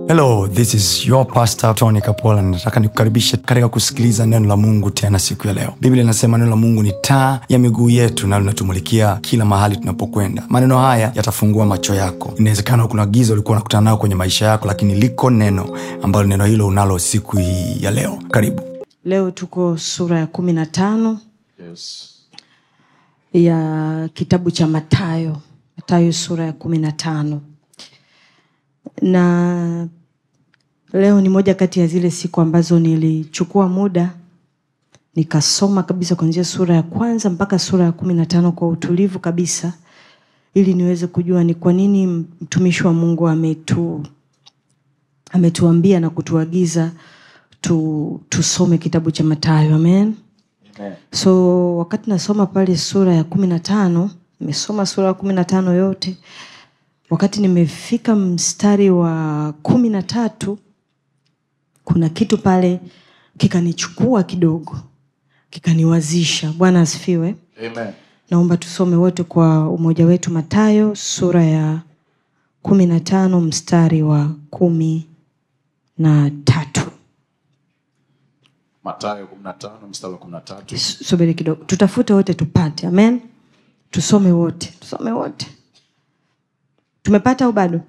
hello this is your pastor tony kapola nataka nikukaribishe katika kusikiliza neno la mungu tena siku ya leo biblia inasema neno la mungu ni taa ya miguu yetu na linatumulikia kila mahali tunapokwenda maneno haya yatafungua macho yako inawezekana kuna giza ulikuwa unakutana nayo kwenye maisha yako lakini liko neno ambalo neno hilo unalo siku hii ya leo karibu leo tuko sura ya kumi na tano Yes. ya kitabu cha matayo matayo sura ya kumi na tano na leo ni moja kati ya zile siku ambazo nilichukua muda nikasoma kabisa kuanzia sura ya kwanza mpaka sura ya kumi na tano kwa utulivu kabisa ili niweze kujua ni kwa nini mtumishi wa mungu ametu ametuambia na kutuagiza tu, tusome kitabu cha matayo amen Amen. so wakati nasoma pale sura ya kumi na tano nimesoma sura ya kumi na tano yote wakati nimefika mstari wa kumi na tatu kuna kitu pale kikanichukua kidogo kikaniwazisha bwana asifiwe Amen. naomba tusome wote kwa umoja wetu matayo sura ya kumi na tano mstari wa kumi na tatu Mathayo 15 mstari wa 13. S- subiri kidogo tutafute wote tupate amen tusome wote tusome wote tumepata au bado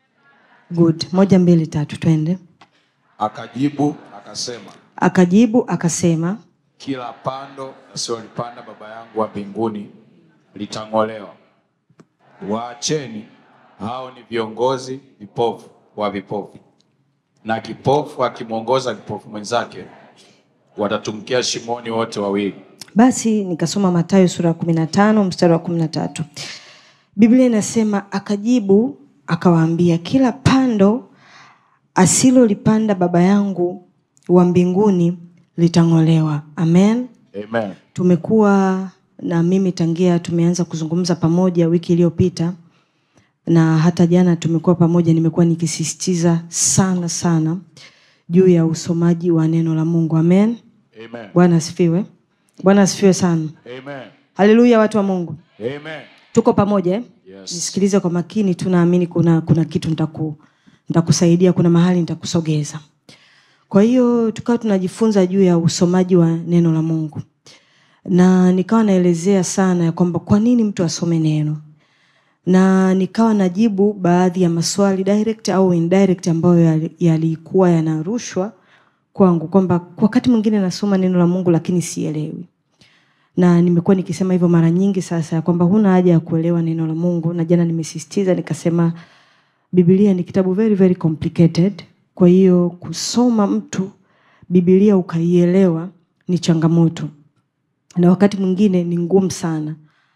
good moja mbili tatu twende Akajibu akasema, akajibu akasema kila pando asilolipanda Baba yangu wa mbinguni litang'olewa. Waacheni, hao ni viongozi vipofu wa vipofu, na kipofu akimwongoza kipofu mwenzake, watatumkia shimoni wote wawili. basi nikasoma matayo sura ya kumi na tano mstari wa kumi na tatu biblia inasema akajibu akawaambia kila pando asilolipanda baba yangu wa mbinguni litang'olewa amen Amen. tumekuwa na mimi tangia tumeanza kuzungumza pamoja wiki iliyopita na hata jana tumekuwa pamoja nimekuwa nikisisitiza sana sana juu ya usomaji wa neno la mungu amen Amen. bwana asifiwe bwana asifiwe sana Amen. haleluya watu wa mungu Amen. tuko pamoja eh? Yes. nisikilize kwa makini tunaamini kuna kuna kitu nitaku, nitakusaidia kuna mahali nitakusogeza kwa hiyo tukawa tunajifunza juu ya usomaji wa neno la mungu na nikawa naelezea sana ya kwamba kwa nini mtu asome neno na nikawa najibu baadhi ya maswali direct au indirect ambayo yali- yalikuwa yanarushwa kwangu kwamba kwa wakati mwingine nasoma neno la mungu lakini sielewi na nimekuwa nikisema hivyo mara nyingi sasa ya kwamba huna haja ya kuelewa neno la mungu na jana nimesisitiza nikasema bibilia ni kitabu very very complicated kwa hiyo kusoma mtu bibilia ukaielewa ni changamoto na wakati mwingine ni ngumu sana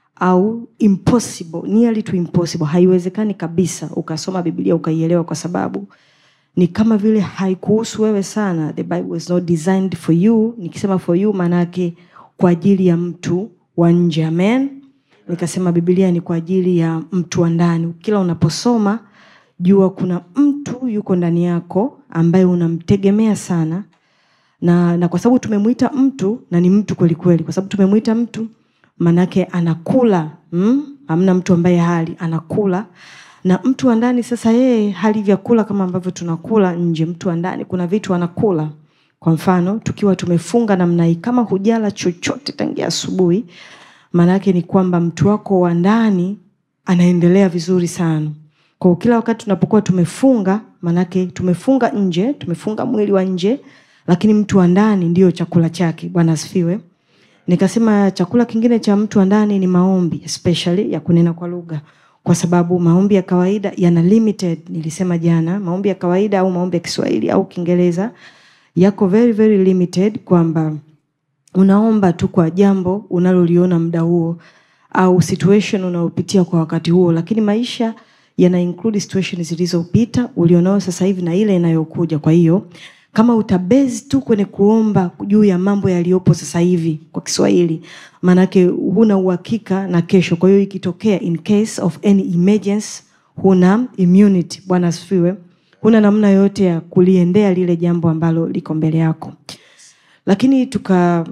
au impossible nearly to impossible haiwezekani kabisa ukasoma bibilia ukaielewa kwa sababu ni kama vile haikuhusu wewe sana the bible is not designed for you nikisema for you maanaake kwa ajili ya mtu wa nje amen nikasema bibilia ni kwa ajili ya mtu wa ndani kila unaposoma jua kuna mtu yuko ndani yako ambaye unamtegemea sana na, na kwa sababu tumemwita mtu na ni mtu kwelikweli kwa sababu tumemwita mtu manake anakula mm? amna mtu ambaye hali anakula na mtu wa ndani sasa yeye hali vyakula kama ambavyo tunakula nje mtu wa ndani kuna vitu anakula kwa mfano tukiwa tumefunga namna hii kama hujala chochote tangia asubuhi maanaake ni kwamba mtu wako wa ndani anaendelea vizuri sana kwa kila wakati tunapokuwa tumefunga maanake tumefunga nje tumefunga mwili wa nje lakini mtu wa ndani ndiyo chakula chake bwana asifiwe nikasema chakula kingine cha mtu wa ndani ni maombi especially ya kunena kwa lugha kwa sababu maombi ya kawaida yana limited nilisema jana maombi ya kawaida au maombi ya kiswahili au kiingereza yako very very limited kwamba unaomba tu kwa jambo unaloliona muda huo au situation unayopitia kwa wakati huo lakini maisha yana include situation zilizopita ulionao sasa hivi na ile inayokuja kwa hiyo kama utabezi tu kwenye kuomba juu ya mambo yaliyopo sasa hivi kwa kiswahili maanake huna uhakika na kesho kwa hiyo ikitokea in case of any emergency huna immunity bwana asifiwe huna namna yoyote ya kuliendea lile jambo ambalo liko mbele yako lakini tuka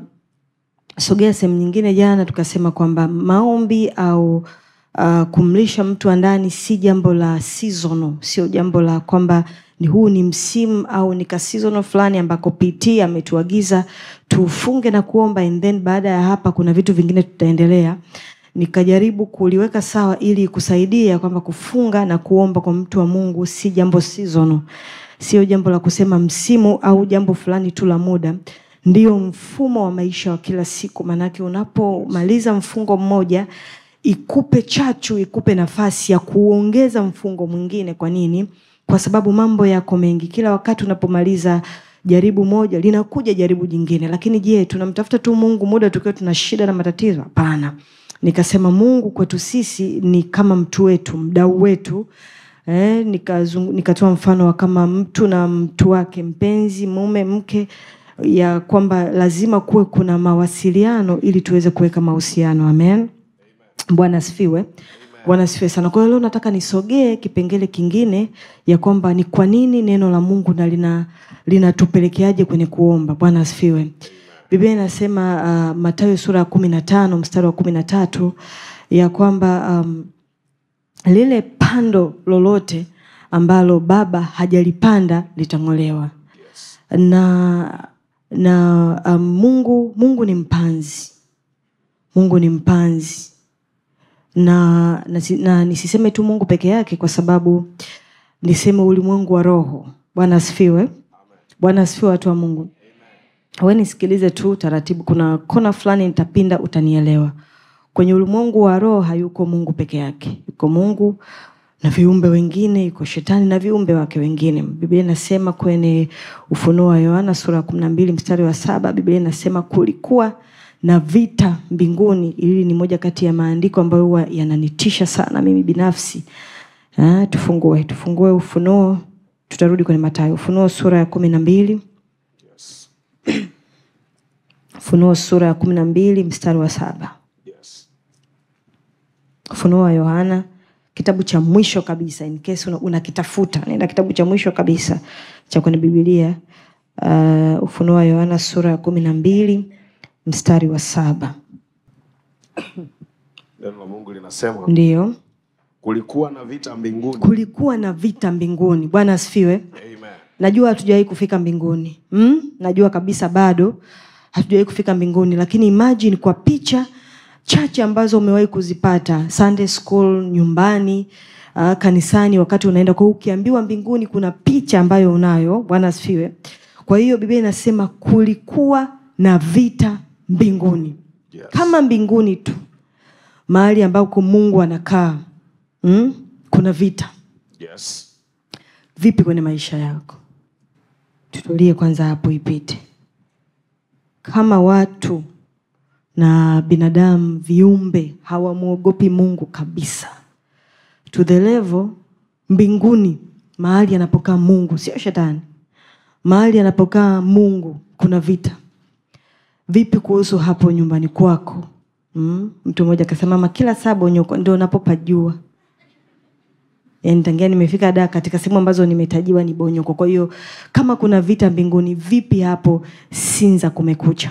sogea sehemu nyingine jana tukasema kwamba maombi au uh, kumlisha mtu wa ndani si jambo la seasonal sio jambo la kwamba ni huu ni msimu au ni kasizono fulani ambako pt ametuagiza tufunge na kuomba and then baada ya hapa kuna vitu vingine tutaendelea nikajaribu kuliweka sawa ili kusaidia kwamba kufunga na kuomba kwa mtu wa mungu si jambo seasonal sio jambo la kusema msimu au jambo fulani tu la muda ndio mfumo wa maisha wa kila siku maanake unapomaliza mfungo mmoja ikupe chachu ikupe nafasi ya kuongeza mfungo mwingine kwa nini kwa sababu mambo yako mengi kila wakati unapomaliza jaribu moja linakuja jaribu jingine lakini je tunamtafuta tu mungu muda tukiwa tuna shida na matatizo hapana nikasema mungu kwetu sisi ni kama mtu wetu mdau wetu eh, nikazungu- nikatoa mfano wa kama mtu na mtu wake mpenzi mume mke ya kwamba lazima kuwe kuna mawasiliano ili tuweze kuweka mahusiano amen bwana asifiwe bwana asifiwe sana kwa hiyo leo nataka nisogee kipengele kingine ya kwamba ni kwa nini neno la mungu na lina linatupelekeaje kwenye kuomba bwana asifiwe biblia inasema uh, matayo sura ya kumi na tano mstari wa kumi na tatu ya kwamba um, lile pando lolote ambalo baba hajalipanda litang'olewa na na um, mungu mungu ni mpanzi mungu ni mpanzi na, na, si- na nisiseme tu mungu peke yake kwa sababu niseme ulimwengu wa roho bwana asifiwe bwana asifiwe watu wa mungu we nisikilize tu taratibu kuna kona fulani nitapinda utanielewa kwenye ulimwengu wa roho hayuko mungu peke yake yuko mungu na viumbe wengine yuko shetani na viumbe wake wengine biblia inasema kwenye ufunuo wa yohana sura ya kumi na mbili mstari wa saba biblia inasema kulikuwa na vita mbinguni hili ni moja kati ya maandiko ambayo huwa yananitisha sana mimi binafsi Ah, tufungue tufungue ufunuo tutarudi kwenye matayo ufunuo sura ya kumi na mbili ufunuo sura ya kumi na mbili mstari wa saba Yes. ufunuo wa yohana kitabu cha mwisho kabisa in case una- unakitafuta nenda kitabu cha mwisho kabisa cha kwenye bibilia uh, ufunuo wa yohana sura ya kumi na mbili mstari wa saba Neno la Mungu linasema ndiyo kulikuwa na vita mbinguni. kulikuwa na vita mbinguni bwana asifiwe Amen. najua hatujawahi kufika mbinguni mm? najua kabisa bado hatujawahi kufika mbinguni lakini imagine kwa picha chache ambazo umewahi kuzipata sunday school nyumbani uh, kanisani wakati unaenda kwa hiyo ukiambiwa mbinguni kuna picha ambayo unayo bwana asifiwe kwa hiyo biblia inasema kulikuwa na vita mbinguni Yes. kama mbinguni tu mahali ambako mungu anakaa mm? kuna vita Yes. vipi kwenye maisha yako tutulie kwanza hapo ipite kama watu na binadamu viumbe hawamwogopi mungu kabisa to the level mbinguni mahali anapokaa mungu sio shetani mahali anapokaa mungu kuna vita vipi kuhusu hapo nyumbani kwako mm? mtu mmoja akasema "Mama, kila saa bonyoko ndio unapopajua yani tangia nimefika da katika sehemu ambazo nimetajiwa ni bonyoko kwa hiyo kama kuna vita mbinguni vipi hapo sinza kumekucha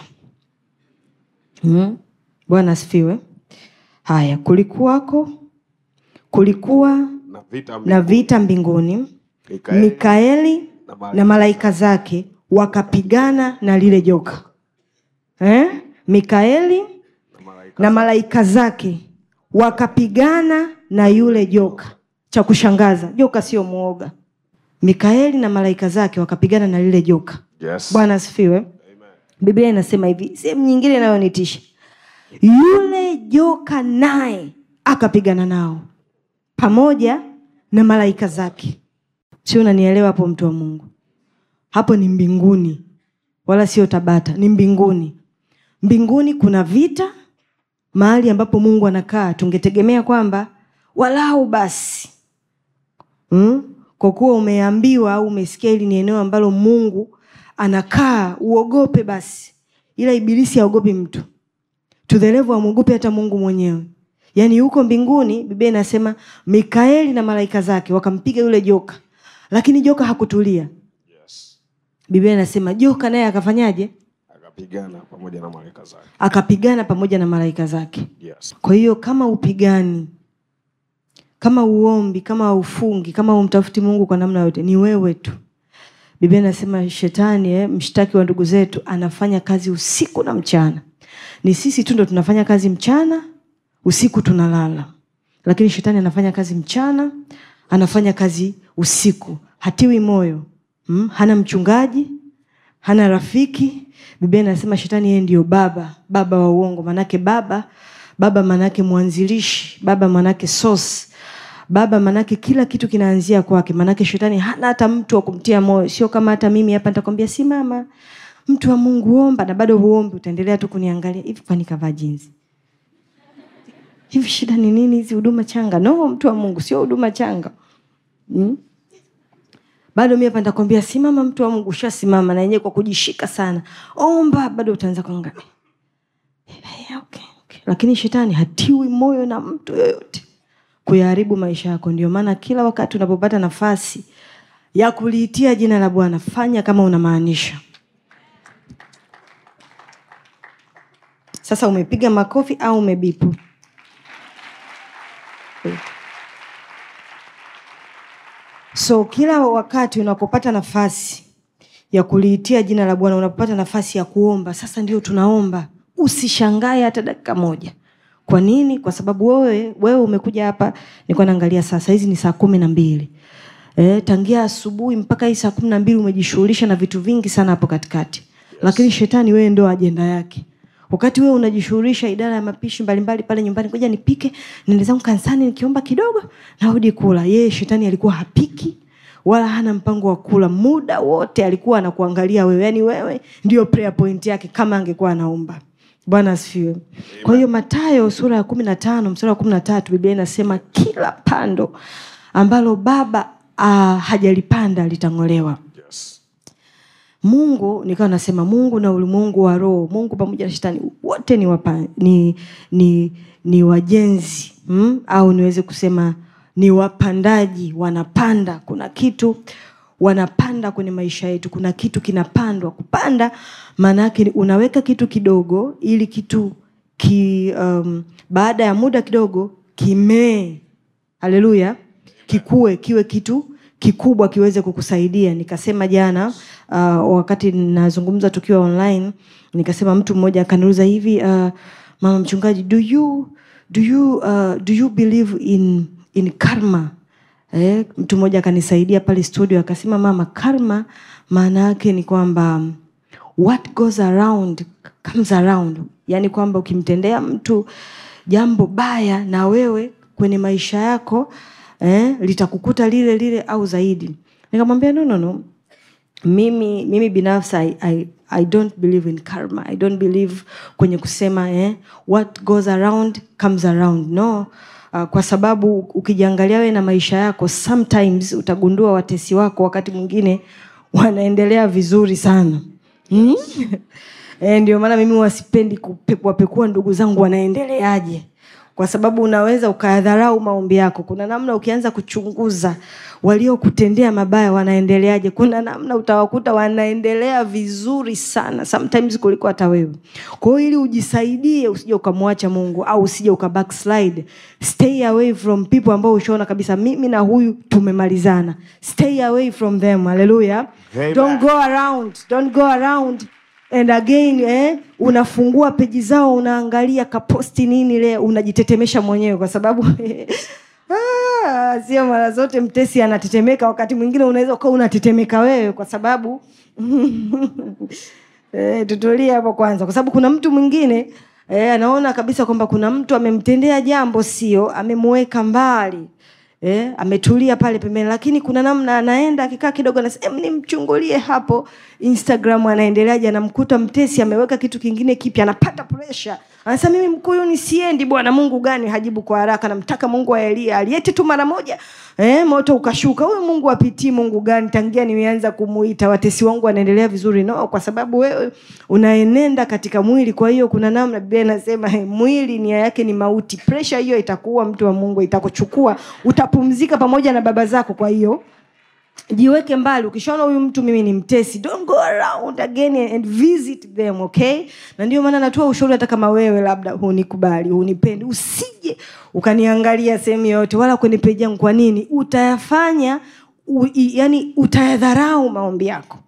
mm? bwana asifiwe haya kulikuwako kulikuwa Na vita na mbinguni. vita mbinguni Mikaeli mikaeli na malaika na malaika zake wakapigana na lile joka eh? mikaeli na malaika. na malaika zake wakapigana na yule joka cha kushangaza joka sio mwoga mikaeli na malaika zake wakapigana na lile joka Yes. bwana asifiwe Amen. biblia inasema hivi sehemu nyingine inayonitisha yule joka naye akapigana nao pamoja na malaika zake sio unanielewa hapo mtu wa mungu hapo ni mbinguni wala sio tabata ni mbinguni mbinguni kuna vita mahali ambapo mungu anakaa tungetegemea kwamba walau basi mm? kwa kuwa umeambiwa au umesikia hili ni eneo ambalo mungu anakaa uogope basi ila ibilisi haogopi mtu to the level amwogopi hata mungu mwenyewe yaani huko mbinguni biblia inasema mikaeli na malaika zake wakampiga yule joka lakini joka hakutulia Yes. biblia inasema joka naye akafanyaje Akapigana pamoja na malaika zake. akapigana pamoja na malaika zake Yes. kwa hiyo kama upigani kama uombi kama ufungi kama umtafuti mungu kwa namna yote ni wewe tu biblia inasema shetani eh, mshtaki wa ndugu zetu anafanya kazi usiku na mchana ni sisi tu ndo tunafanya kazi mchana usiku tunalala lakini shetani anafanya kazi mchana anafanya kazi usiku hatiwi moyo mm? hana mchungaji hana rafiki biblia inasema shetani yeye ndio baba baba wa uongo manake baba baba manake mwanzilishi baba manake source baba manake kila kitu kinaanzia kwake manake shetani hana hata mtu wa kumtia moyo sio kama hata mimi hapa nitakwambia simama mtu wa mungu omba na bado huombi utaendelea tu kuniangalia hivi kwani kavaa jinsi hivi shida ni nini hizi huduma changa no mtu wa mungu sio huduma changa mm? bado mi hapa nitakwambia simama mtu wa mungu ushasimama na yenyewe kwa kujishika sana omba bado utaanza kuangalia Eh, okay, okay. lakini shetani hatiwi moyo na mtu yoyote kuyaharibu maisha yako ndio maana kila wakati unapopata nafasi ya kuliitia jina la bwana fanya kama unamaanisha sasa umepiga makofi au umebipu so kila wakati unapopata nafasi ya kuliitia jina la bwana unapopata nafasi ya kuomba sasa ndio tunaomba usishangae hata dakika moja kwa nini kwa sababu wewe wewe umekuja hapa nilikuwa naangalia sasa hizi ni saa kumi na mbili e, tangia asubuhi mpaka hii saa kumi na mbili umejishughulisha na vitu vingi sana hapo katikati yes. lakini shetani wewe ndo ajenda yake wakati wewe unajishughulisha idara ya mapishi mbalimbali pale nyumbani ngoja nipike niende zangu kanisani nikiomba kidogo narudi kula yeye shetani alikuwa hapiki wala hana mpango wa kula muda wote alikuwa anakuangalia wewe yaani wewe ndio prayer point yake kama angekuwa anaomba bwana asifiwe kwa hiyo matayo sura ya kumi na tano msura wa kumi na tatu biblia inasema kila pando ambalo baba uh, hajalipanda litang'olewa Yes. mungu nikawa nasema mungu na ulimwengu wa roho mungu pamoja na shetani wote ni, wapa, ni, ni, ni wajenzi mm? au niweze kusema ni wapandaji wanapanda kuna kitu wanapanda kwenye maisha yetu kuna kitu kinapandwa kupanda maana yake ni unaweka kitu kidogo ili kitu ki, um, baada ya muda kidogo kimee haleluya kikue kiwe kitu kikubwa kiweze kukusaidia nikasema jana uh, wakati nazungumza tukiwa online nikasema mtu mmoja akaniuliza hivi uh, mama mchungaji do you, do you, uh, do you believe in, in karma eh, mtu mmoja akanisaidia pale studio akasema mama karma maana yake ni kwamba what goes around comes around yaani kwamba ukimtendea mtu jambo baya na wewe kwenye maisha yako eh, litakukuta lile lile au zaidi nikamwambia no, no, no mimi mimi binafsi I, I, I don't believe in karma i don't believe kwenye kusema eh, what goes around comes around no uh, kwa sababu ukijiangalia wewe na maisha yako sometimes utagundua watesi wako wakati mwingine wanaendelea vizuri sana hmm? e, ndio maana mimi wasipendi kupekuapekua ndugu zangu wanaendeleaje kwa sababu unaweza ukayadharau maombi yako kuna namna ukianza kuchunguza waliokutendea mabaya wanaendeleaje kuna namna utawakuta wanaendelea vizuri sana sometimes kuliko hata wewe kwa hiyo ili ujisaidie usije ukamwacha mungu au usije uka backslide stay away from people ambao ushaona kabisa mimi na huyu tumemalizana stay away from them haleluya Amen. don't go around don't go around and again eh, unafungua peji zao unaangalia kaposti nini le unajitetemesha mwenyewe kwa sababu ah, sio mara zote mtesi anatetemeka wakati mwingine unaweza ukawa unatetemeka wewe kwa sababu eh, tutulie hapo kwanza kwa sababu kuna mtu mwingine eh, anaona kabisa kwamba kuna mtu amemtendea jambo sio amemuweka mbali Eh, ametulia pale pembeni lakini kuna namna anaenda akikaa kidogo anasema nimchungulie hapo instagram anaendeleaje anamkuta mtesi ameweka kitu kingine kipya anapata presha anasema mimi mkuyu nisiendi bwana mungu gani hajibu kwa haraka namtaka mungu wa elia aliete tu mara moja eh, moto ukashuka huyu mungu apitii mungu gani tangia nimeanza kumuita watesi wangu wanaendelea vizuri no kwa sababu wewe unaenenda katika mwili kwa hiyo kuna namna biblia inasema hey, mwili nia yake ni mauti presha hiyo itakuua mtu wa mungu itakuchukua utapumzika pamoja na baba zako kwa hiyo jiweke mbali ukishaona huyu mtu mimi ni mtesi don't go around again and visit them okay na ndio maana natoa ushauri hata kama wewe labda hunikubali hunipendi usije usije ukaniangalia sehemu yoyote wala kwenye peji yangu kwa nini utayafanya u, i, yani utayadharau maombi yako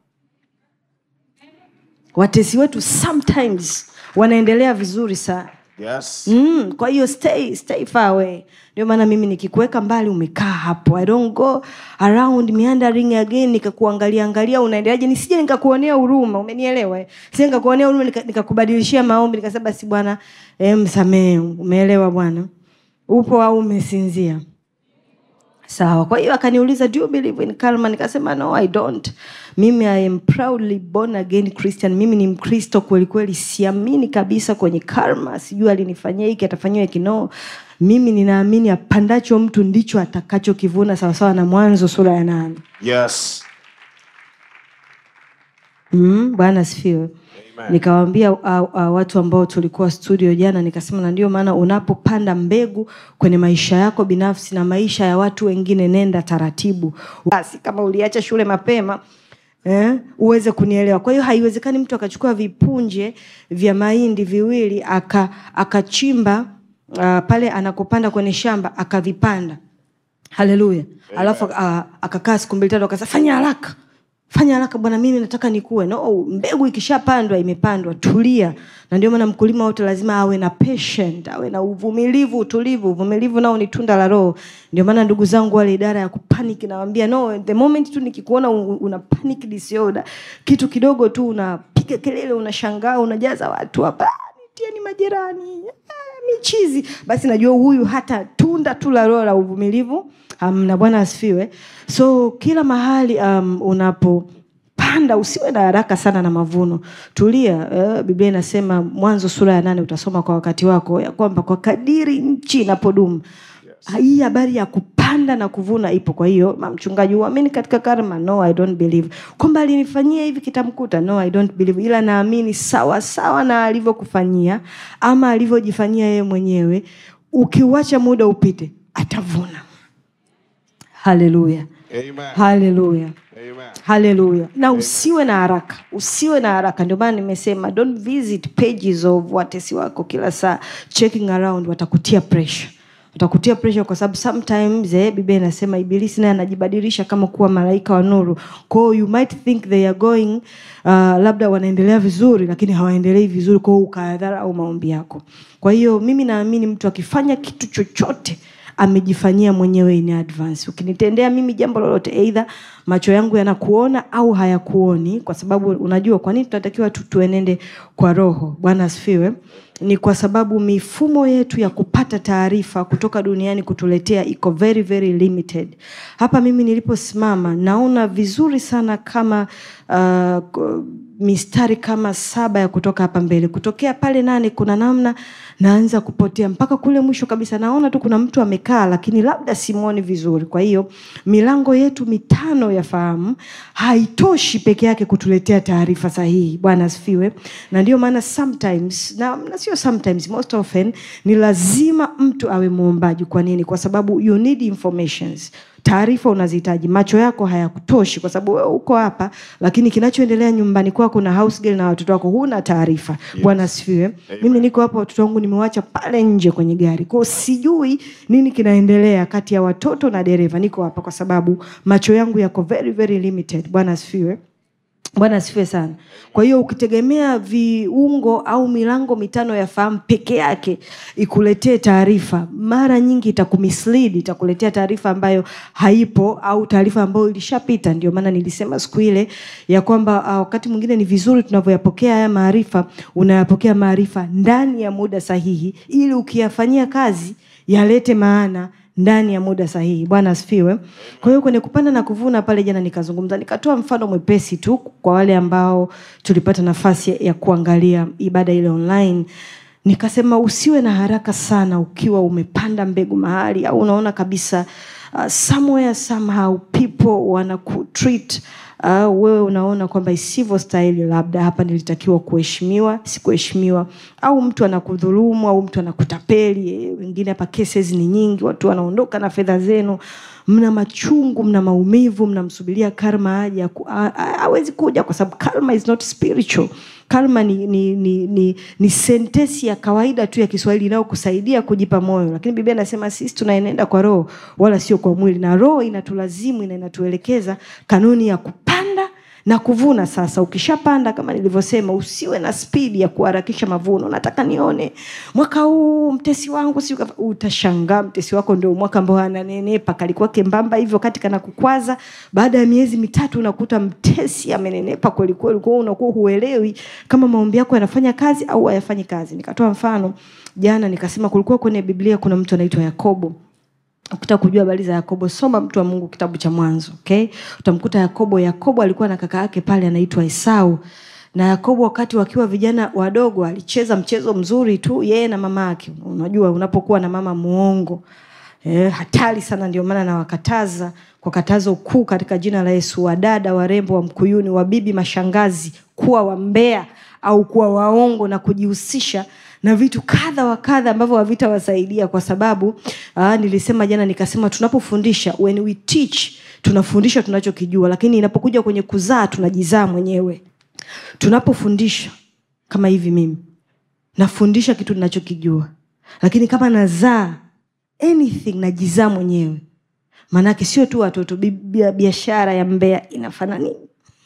watesi wetu sometimes wanaendelea vizuri sana Yes. mm, kwa hiyo stay, stay far away ndio maana mimi nikikuweka mbali umekaa hapo i don't go around meandering again nikakuangalia angalia unaendeleaje nisije nikakuonea huruma umenielewa eh? sije nikakuonea huruma nika- nikakubadilishia maombi nikasema basi bwana eh, msamehe umeelewa bwana upo au umesinzia sawa kwa hiyo akaniuliza do you believe in karma nikasema no i don't mimi i am proudly born again christian mimi ni mkristo kweli kweli siamini kabisa kwenye karma sijui alinifanyia hiki atafanyiwa hiki no mimi ninaamini apandacho mtu ndicho atakachokivuna sawasawa na mwanzo sura ya nane Yes. mm, bwana asifiwe nikawambia uh, uh, watu ambao tulikuwa studio jana nikasema na ndio maana unapopanda mbegu kwenye maisha yako binafsi na maisha ya watu wengine nenda taratibu basi kama uliacha shule mapema Eh, uweze kunielewa kwa hiyo haiwezekani mtu akachukua vipunje vya mahindi viwili aka- akachimba uh, pale anakopanda kwenye shamba akavipanda haleluya alafu uh, akakaa siku mbili tatu akasema fanya haraka fanya haraka bwana mimi nataka nikue no mbegu ikishapandwa imepandwa tulia na ndio maana mkulima wote lazima awe na patient awe na uvumilivu utulivu uvumilivu nao ni tunda la roho ndio maana ndugu zangu wale idara ya kupanic nawambia no the moment tu nikikuona u- una panic disorder kitu kidogo tu unapiga kelele unashangaa unajaza watu hapa "Ah, nitieni majirani ah, michizi basi najua huyu hata tunda tu la roho la uvumilivu um, na bwana asifiwe so kila mahali um, unapopanda usiwe na haraka sana na mavuno tulia uh, biblia inasema mwanzo sura ya nane utasoma kwa wakati wako ya kwamba kwa kadiri nchi inapodumu hii habari ya kupanda na kuvuna ipo kwa hiyo ma- mchungaji uamini katika karma no i don't believe kwamba alinifanyia hivi kitamkuta no i don't believe ila naamini sawa sawa na alivyokufanyia ama alivyojifanyia yeye mwenyewe ukiuacha muda upite atavuna haleluya Amen. haleluya Amen. haleluya na usiwe na haraka usiwe na haraka ndio maana nimesema don't visit pages of watesi wako kila saa checking around watakutia pressure watakutia pressure kwa sababu sometimes eh, biblia inasema ibilisi naye anajibadilisha kama kuwa malaika wa nuru kwao you might think they are going uh, labda wanaendelea vizuri lakini hawaendelei vizuri kwao ukayadharau maombi yako kwa hiyo mimi naamini mtu akifanya kitu chochote amejifanyia mwenyewe in advance ukinitendea mimi jambo lolote eidha macho yangu yanakuona au hayakuoni kwa sababu unajua kwa nini tunatakiwa tu tuenende kwa roho bwana asifiwe ni kwa sababu mifumo yetu ya kupata taarifa kutoka duniani kutuletea iko very very limited hapa mimi niliposimama naona vizuri sana kama uh, k- mistari kama saba ya kutoka hapa mbele kutokea pale nane kuna namna naanza kupotea mpaka kule mwisho kabisa naona tu kuna mtu amekaa lakini labda simwoni vizuri kwa hiyo milango yetu mitano ya fahamu haitoshi peke yake kutuletea taarifa sahihi bwana asifiwe na ndio maana sometimes na, na sio sometimes most often ni lazima mtu awe mwombaji kwa nini kwa sababu you need informations taarifa unazihitaji macho yako hayakutoshi kwa sababu wewe uko hapa lakini kinachoendelea nyumbani kwako na house girl na watoto wako huna taarifa yes. bwana asifiwe mimi niko hapa watoto wangu nimewacha pale nje kwenye gari kwao sijui nini kinaendelea kati ya watoto na dereva niko hapa kwa sababu macho yangu yako very very limited bwana asifiwe bwana asifiwe sana kwa hiyo ukitegemea viungo au milango mitano ya fahamu peke yake ikuletee taarifa mara nyingi itakumislead itakuletea taarifa ambayo haipo au taarifa ambayo ilishapita ndio maana nilisema siku ile ya kwamba uh, wakati mwingine ni vizuri tunavyoyapokea haya maarifa unayapokea maarifa ndani ya muda sahihi ili ukiyafanyia kazi yalete maana ndani ya muda sahihi bwana asifiwe kwa hiyo kwenye kupanda na kuvuna pale jana nikazungumza nikatoa mfano mwepesi tu kwa wale ambao tulipata nafasi ya kuangalia ibada ile online nikasema usiwe na haraka sana ukiwa umepanda mbegu mahali au unaona kabisa uh, somewhere somehow people wanakutreat uh, wewe unaona kwamba isivyo stahili labda hapa nilitakiwa kuheshimiwa sikuheshimiwa au mtu anakudhulumu au mtu anakutapeli eh, wengine hapa cases ni nyingi watu wanaondoka na fedha zenu mna machungu mna maumivu mnamsubiria karma aje aku- a- a- hawezi kuja kwa sababu karma is not spiritual karma ni, ni, ni, ni, ni sentesi ya kawaida tu ya kiswahili inayokusaidia kujipa moyo lakini biblia inasema sisi tunaenenda kwa roho wala sio kwa mwili na roho inatulazimu na inatuelekeza kanuni ya kupanda na kuvuna sasa ukishapanda kama nilivyosema usiwe na spidi ya kuharakisha mavuno nataka nione mwaka huu mtesi wangu si utashangaa mtesi wako ndio mwaka ambao ananenepa kalikuwa kembamba hivyo kati kana kukwaza baada ya miezi mitatu unakuta mtesi amenenepa kwelikweli kwao unakuwa huelewi kama maombi yako yanafanya kazi au hayafanyi kazi nikatoa mfano jana nikasema kulikuwa kwenye biblia kuna mtu anaitwa yakobo ukitaka kujua habari za yakobo soma mtu wa mungu kitabu cha mwanzo okay? utamkuta yakobo yakobo alikuwa na kaka yake pale anaitwa esau na yakobo wakati wakiwa vijana wadogo alicheza mchezo mzuri tu yeye na mama yake unajua unapokuwa na mama muongo eh, hatari sana ndio maana nawakataza kwa katazo kuu katika jina la yesu wadada warembo wa mkuyuni wabibi mashangazi kuwa wambea au kuwa waongo na kujihusisha na vitu kadha wa kadha ambavyo havitawasaidia kwa sababu aa, nilisema jana nikasema tunapofundisha when we teach tunafundisha tunachokijua lakini inapokuja kwenye kuzaa tunajizaa mwenyewe tunapofundisha kama hivi mimi nafundisha kitu ninachokijua lakini kama nazaa anything najizaa mwenyewe maanake sio tu watoto biashara ya mbea inafanana nini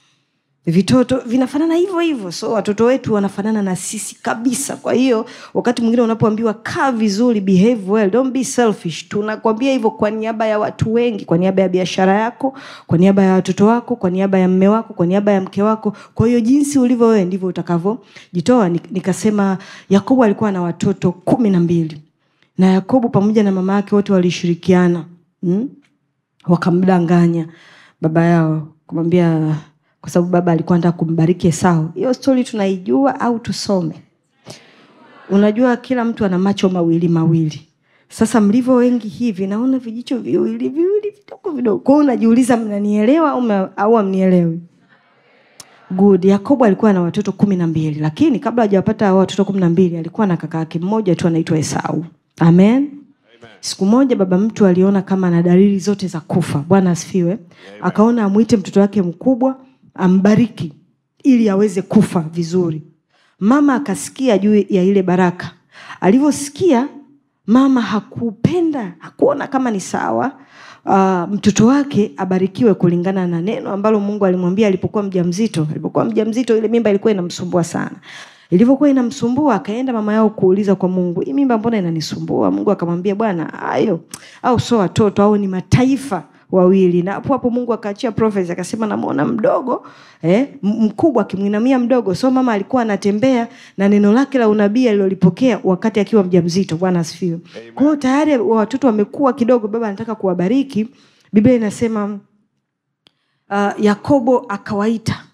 vitoto vinafanana hivyo hivyo so watoto wetu wanafanana na sisi kabisa kwa hiyo wakati mwingine unapoambiwa kaa vizuri behave well don't be selfish tunakwambia hivyo kwa niaba ya watu wengi kwa niaba ya biashara yako kwa niaba ya watoto wako kwa niaba ya mme wako kwa niaba ya mke wako kwa hiyo jinsi ulivyo wewe ndivyo utakavyojitoa nikasema yakobo alikuwa na watoto kumi na mbili na yakobo pamoja na mama yake wote walishirikiana hmm? wakamdanganya baba yao kumwambia kwa sababu baba alikuwa nataka kumbariki esau hiyo stori tunaijua au tusome unajua kila mtu ana macho mawili mawili sasa mlivyo wengi hivi naona vijicho viwili viwili vidogo vidogo kwao unajiuliza mnanielewa au amnielewi good yakobo alikuwa na watoto kumi na mbili lakini kabla hajawapata hao watoto kumi na mbili alikuwa na kaka yake mmoja tu anaitwa esau amen siku moja baba mtu aliona kama ana dalili zote za kufa bwana asifiwe akaona amwite mtoto wake mkubwa ambariki ili aweze kufa vizuri mama akasikia juu ya ile baraka alivyosikia mama hakupenda hakuona kama ni sawa uh, mtoto wake abarikiwe kulingana na neno ambalo mungu alimwambia alipokuwa mja mzito alipokuwa mja mzito ile mimba ilikuwa inamsumbua sana ilivyokuwa inamsumbua akaenda mama yao kuuliza kwa mungu hii mimba mbona inanisumbua mungu akamwambia bwana hayo au sio watoto au ni mataifa wawili na hapo hapo mungu akaachia prophecy akasema namwona mdogo eh, mkubwa akimwinamia mdogo so mama alikuwa anatembea na neno lake la unabii alilolipokea wakati akiwa mja mzito bwana asifiwe kwa hiyo tayari watoto wamekuwa kidogo baba anataka kuwabariki biblia inasema uh, yakobo akawaita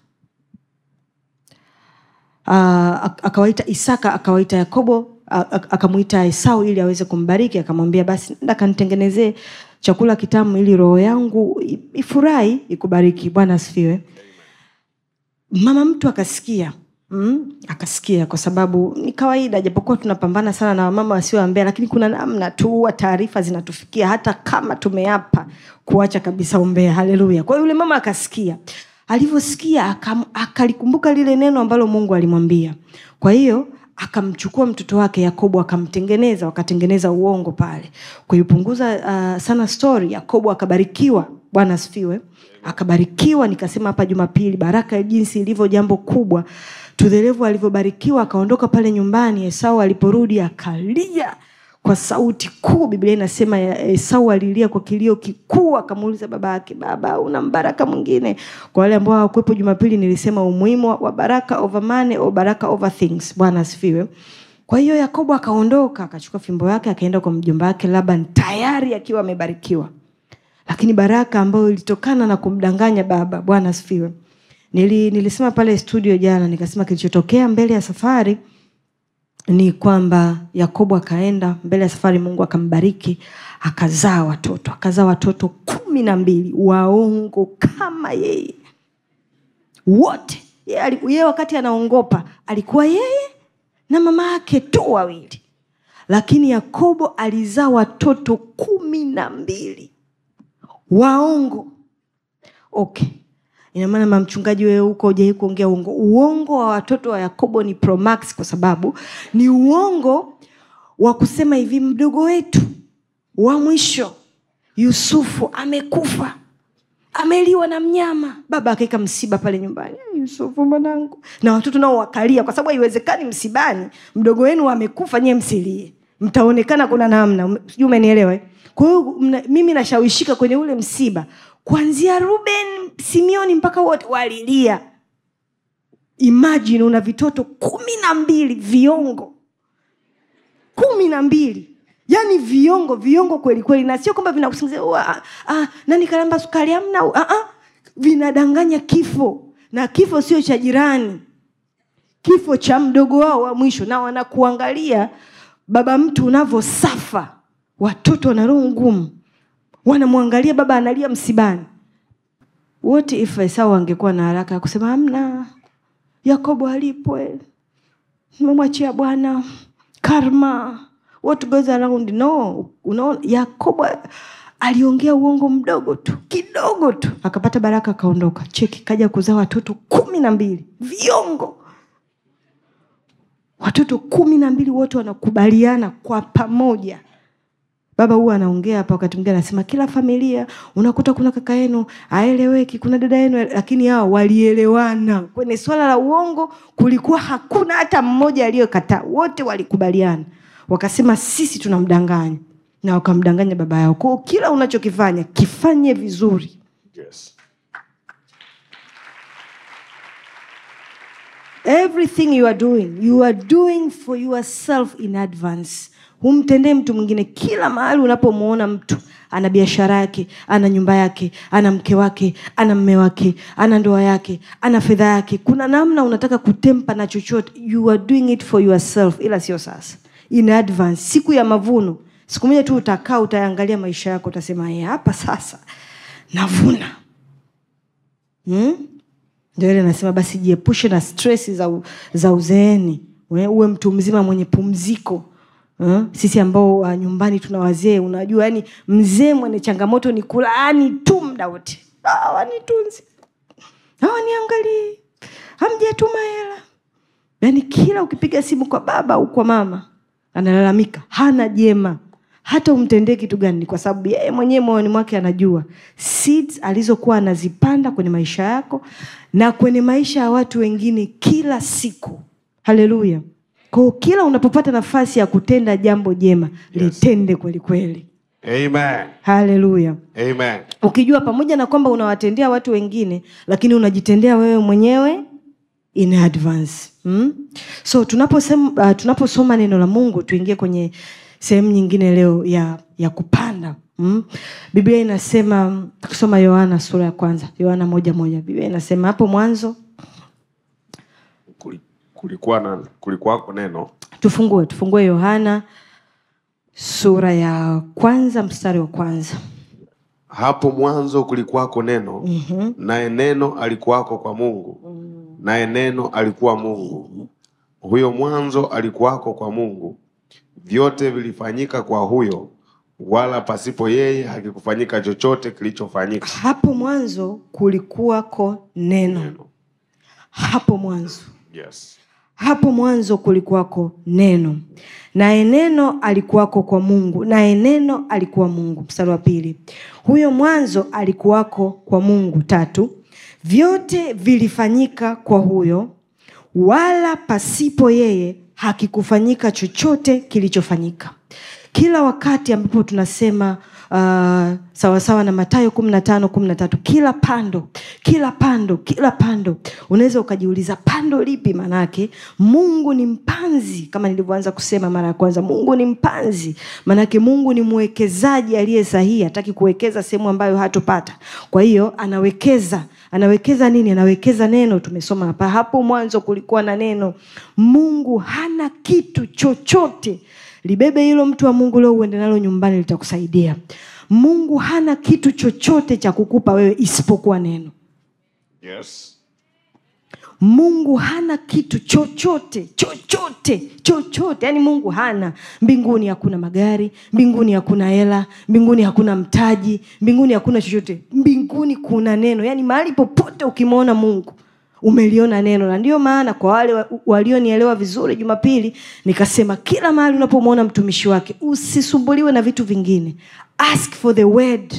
uh, akawaita isaka akawaita yakobo akamwita esau ili aweze kumbariki akamwambia basi nda kanitengenezee chakula kitamu ili roho yangu ifurahi ikubariki bwana asifiwe mama mtu akasikia mm, akasikia kwa sababu ni kawaida japokuwa tunapambana sana na wamama wasioambea lakini kuna namna tu huwa taarifa zinatufikia hata kama tumeapa kuacha kabisa umbea haleluya kwa hiyo yule mama akasikia alivyosikia akalikumbuka lile neno ambalo mungu alimwambia kwa hiyo akamchukua mtoto wake yakobo akamtengeneza wakatengeneza uongo pale kuipunguza uh, sana story yakobo akabarikiwa bwana asifiwe akabarikiwa nikasema hapa jumapili baraka ya jinsi ilivyo jambo kubwa tudherevu alivyobarikiwa akaondoka pale nyumbani esau aliporudi akalia kwa sauti kuu biblia inasema esau alilia kwa kilio kikuu akamuuliza baba yake baba una mbaraka mwingine kwa wale ambao hawakuwepo jumapili nilisema umuhimu wa baraka over money au baraka over things bwana asifiwe kwa hiyo yakobo akaondoka akachukua fimbo yake akaenda kwa mjomba wake laban tayari akiwa amebarikiwa lakini baraka ambayo ilitokana na kumdanganya baba bwana asifiwe Nili, nilisema pale studio jana nikasema kilichotokea mbele ya safari ni kwamba yakobo akaenda mbele ya safari mungu akambariki akazaa watoto akazaa watoto kumi na mbili waongo kama yeye wote yeye ye wakati anaongopa alikuwa yeye na mama yake tu wawili lakini yakobo alizaa watoto kumi na mbili waongo okay ina maana mama mchungaji wewe huko hujai kuongea uongo uongo wa watoto wa yakobo ni promax kwa sababu ni uongo wa kusema hivi mdogo wetu wa mwisho yusufu amekufa ameliwa na mnyama baba akaeka msiba pale nyumbani "Eh, yusufu mwanangu na watoto nao wakalia kwa sababu haiwezekani msibani mdogo wenu amekufa nyie msilie mtaonekana kuna namna Um, sijui umenielewa eh? kwa hiyo mna- mimi nashawishika kwenye ule msiba kuanzia ruben simioni mpaka wote walilia imagine una vitoto kumi na mbili viongo kumi na mbili yaani viongo viongo kweli kweli na sio kwamba vinakusingizia "Ua, ah, ah, nani kalamba sukari amna ah, ah, vinadanganya kifo na kifo sio cha jirani kifo cha mdogo wao wa mwisho na wanakuangalia baba mtu unavyosafa watoto wana roho ngumu wanamwangalia baba analia msibani wote if esau angekuwa na haraka ya kusema amna yakobo alipwe memwachia bwana karma what goes around no unaona yakobo aliongea uongo mdogo tu kidogo tu akapata baraka akaondoka cheki kaja kuzaa watoto kumi na mbili viongo watoto kumi na mbili wote wanakubaliana kwa pamoja baba huwa anaongea hapa wakati mwingine anasema kila familia unakuta kuna kaka yenu aeleweki kuna dada yenu lakini hao walielewana kwenye swala la uongo kulikuwa hakuna hata mmoja aliyokataa wote walikubaliana wakasema sisi tunamdanganya na wakamdanganya baba yao kwao kila unachokifanya kifanye vizuri Yes. everything you are doing you are doing for yourself in advance humtendee mtu mwingine kila mahali unapomwona mtu ana biashara yake ana nyumba yake ana mke wake ana mme wake ana ndoa yake ana fedha yake kuna namna unataka kutempa na chochote you are doing it for yourself ila sio sasa in advance siku ya mavuno siku moja tu utakaa utaangalia maisha yako utasema "Eh, hapa sasa navuna hmm? ndio ile nasema basi jiepushe na stress za, u- za uzeeni We- uwe mtu mzima mwenye pumziko Uh, sisi ambao uh, nyumbani tuna wazee unajua yani mzee mwenye changamoto ni kulaani tu mda wote hawanitunzi hawaniangalii hamjatuma hela yaani kila ukipiga simu kwa baba au kwa mama analalamika hana jema hata umtendee kitu gani ni kwa sababu yeye mwenyewe moyoni mwake anajua seeds alizokuwa anazipanda kwenye maisha yako na kwenye maisha ya watu wengine kila siku haleluya kwao kila unapopata nafasi ya kutenda jambo jema yes. litende kweli kweli Amen. haleluya Amen. ukijua pamoja na kwamba unawatendea watu wengine lakini unajitendea wewe mwenyewe in advance hmm? so tunaposema uh, tunaposoma neno la mungu tuingie kwenye sehemu nyingine leo ya ya kupanda hmm? biblia inasema tukisoma yohana sura ya kwanza yohana moja moja biblia inasema hapo mwanzo Kuli- Kulikuwa na kulikuwako neno tufungue tufungue yohana sura ya kwanza mstari wa kwanza hapo mwanzo kulikuwako neno mm-hmm. naye neno alikuwako kwa mungu mm-hmm. naye neno alikuwa mungu huyo mwanzo alikuwako kwa mungu vyote vilifanyika kwa huyo wala pasipo yeye hakikufanyika chochote kilichofanyika hapo mwanzo kulikuwako neno neno hapo mwanzo yes hapo mwanzo kulikuwako neno naye neno alikuwako kwa mungu naye neno alikuwa mungu mstari wa pili huyo mwanzo alikuwako kwa mungu tatu vyote vilifanyika kwa huyo wala pasipo yeye hakikufanyika chochote kilichofanyika kila wakati ambapo tunasema uh, sawasawa na matayo kumi na tano kumi na tatu kila pando kila pando kila pando unaweza ukajiuliza pando lipi maanake mungu ni mpanzi kama nilivyoanza kusema mara ya kwanza mungu ni mpanzi maanake mungu ni mwekezaji aliye sahihi hataki kuwekeza sehemu ambayo hatopata kwa hiyo anawekeza anawekeza nini anawekeza neno tumesoma hapa hapo mwanzo kulikuwa na neno mungu hana kitu chochote libebe hilo mtu wa mungu leo uende nalo nyumbani litakusaidia mungu hana kitu chochote cha kukupa wewe isipokuwa neno yes mungu hana kitu chochote chochote chochote yaani mungu hana mbinguni hakuna magari mbinguni hakuna hela mbinguni hakuna mtaji mbinguni hakuna chochote mbinguni kuna neno yaani mahali popote ukimwona mungu umeliona neno na ndio maana kwa wale wa- walionielewa vizuri jumapili nikasema kila mahali unapomwona mtumishi wake usisumbuliwe na vitu vingine ask for the word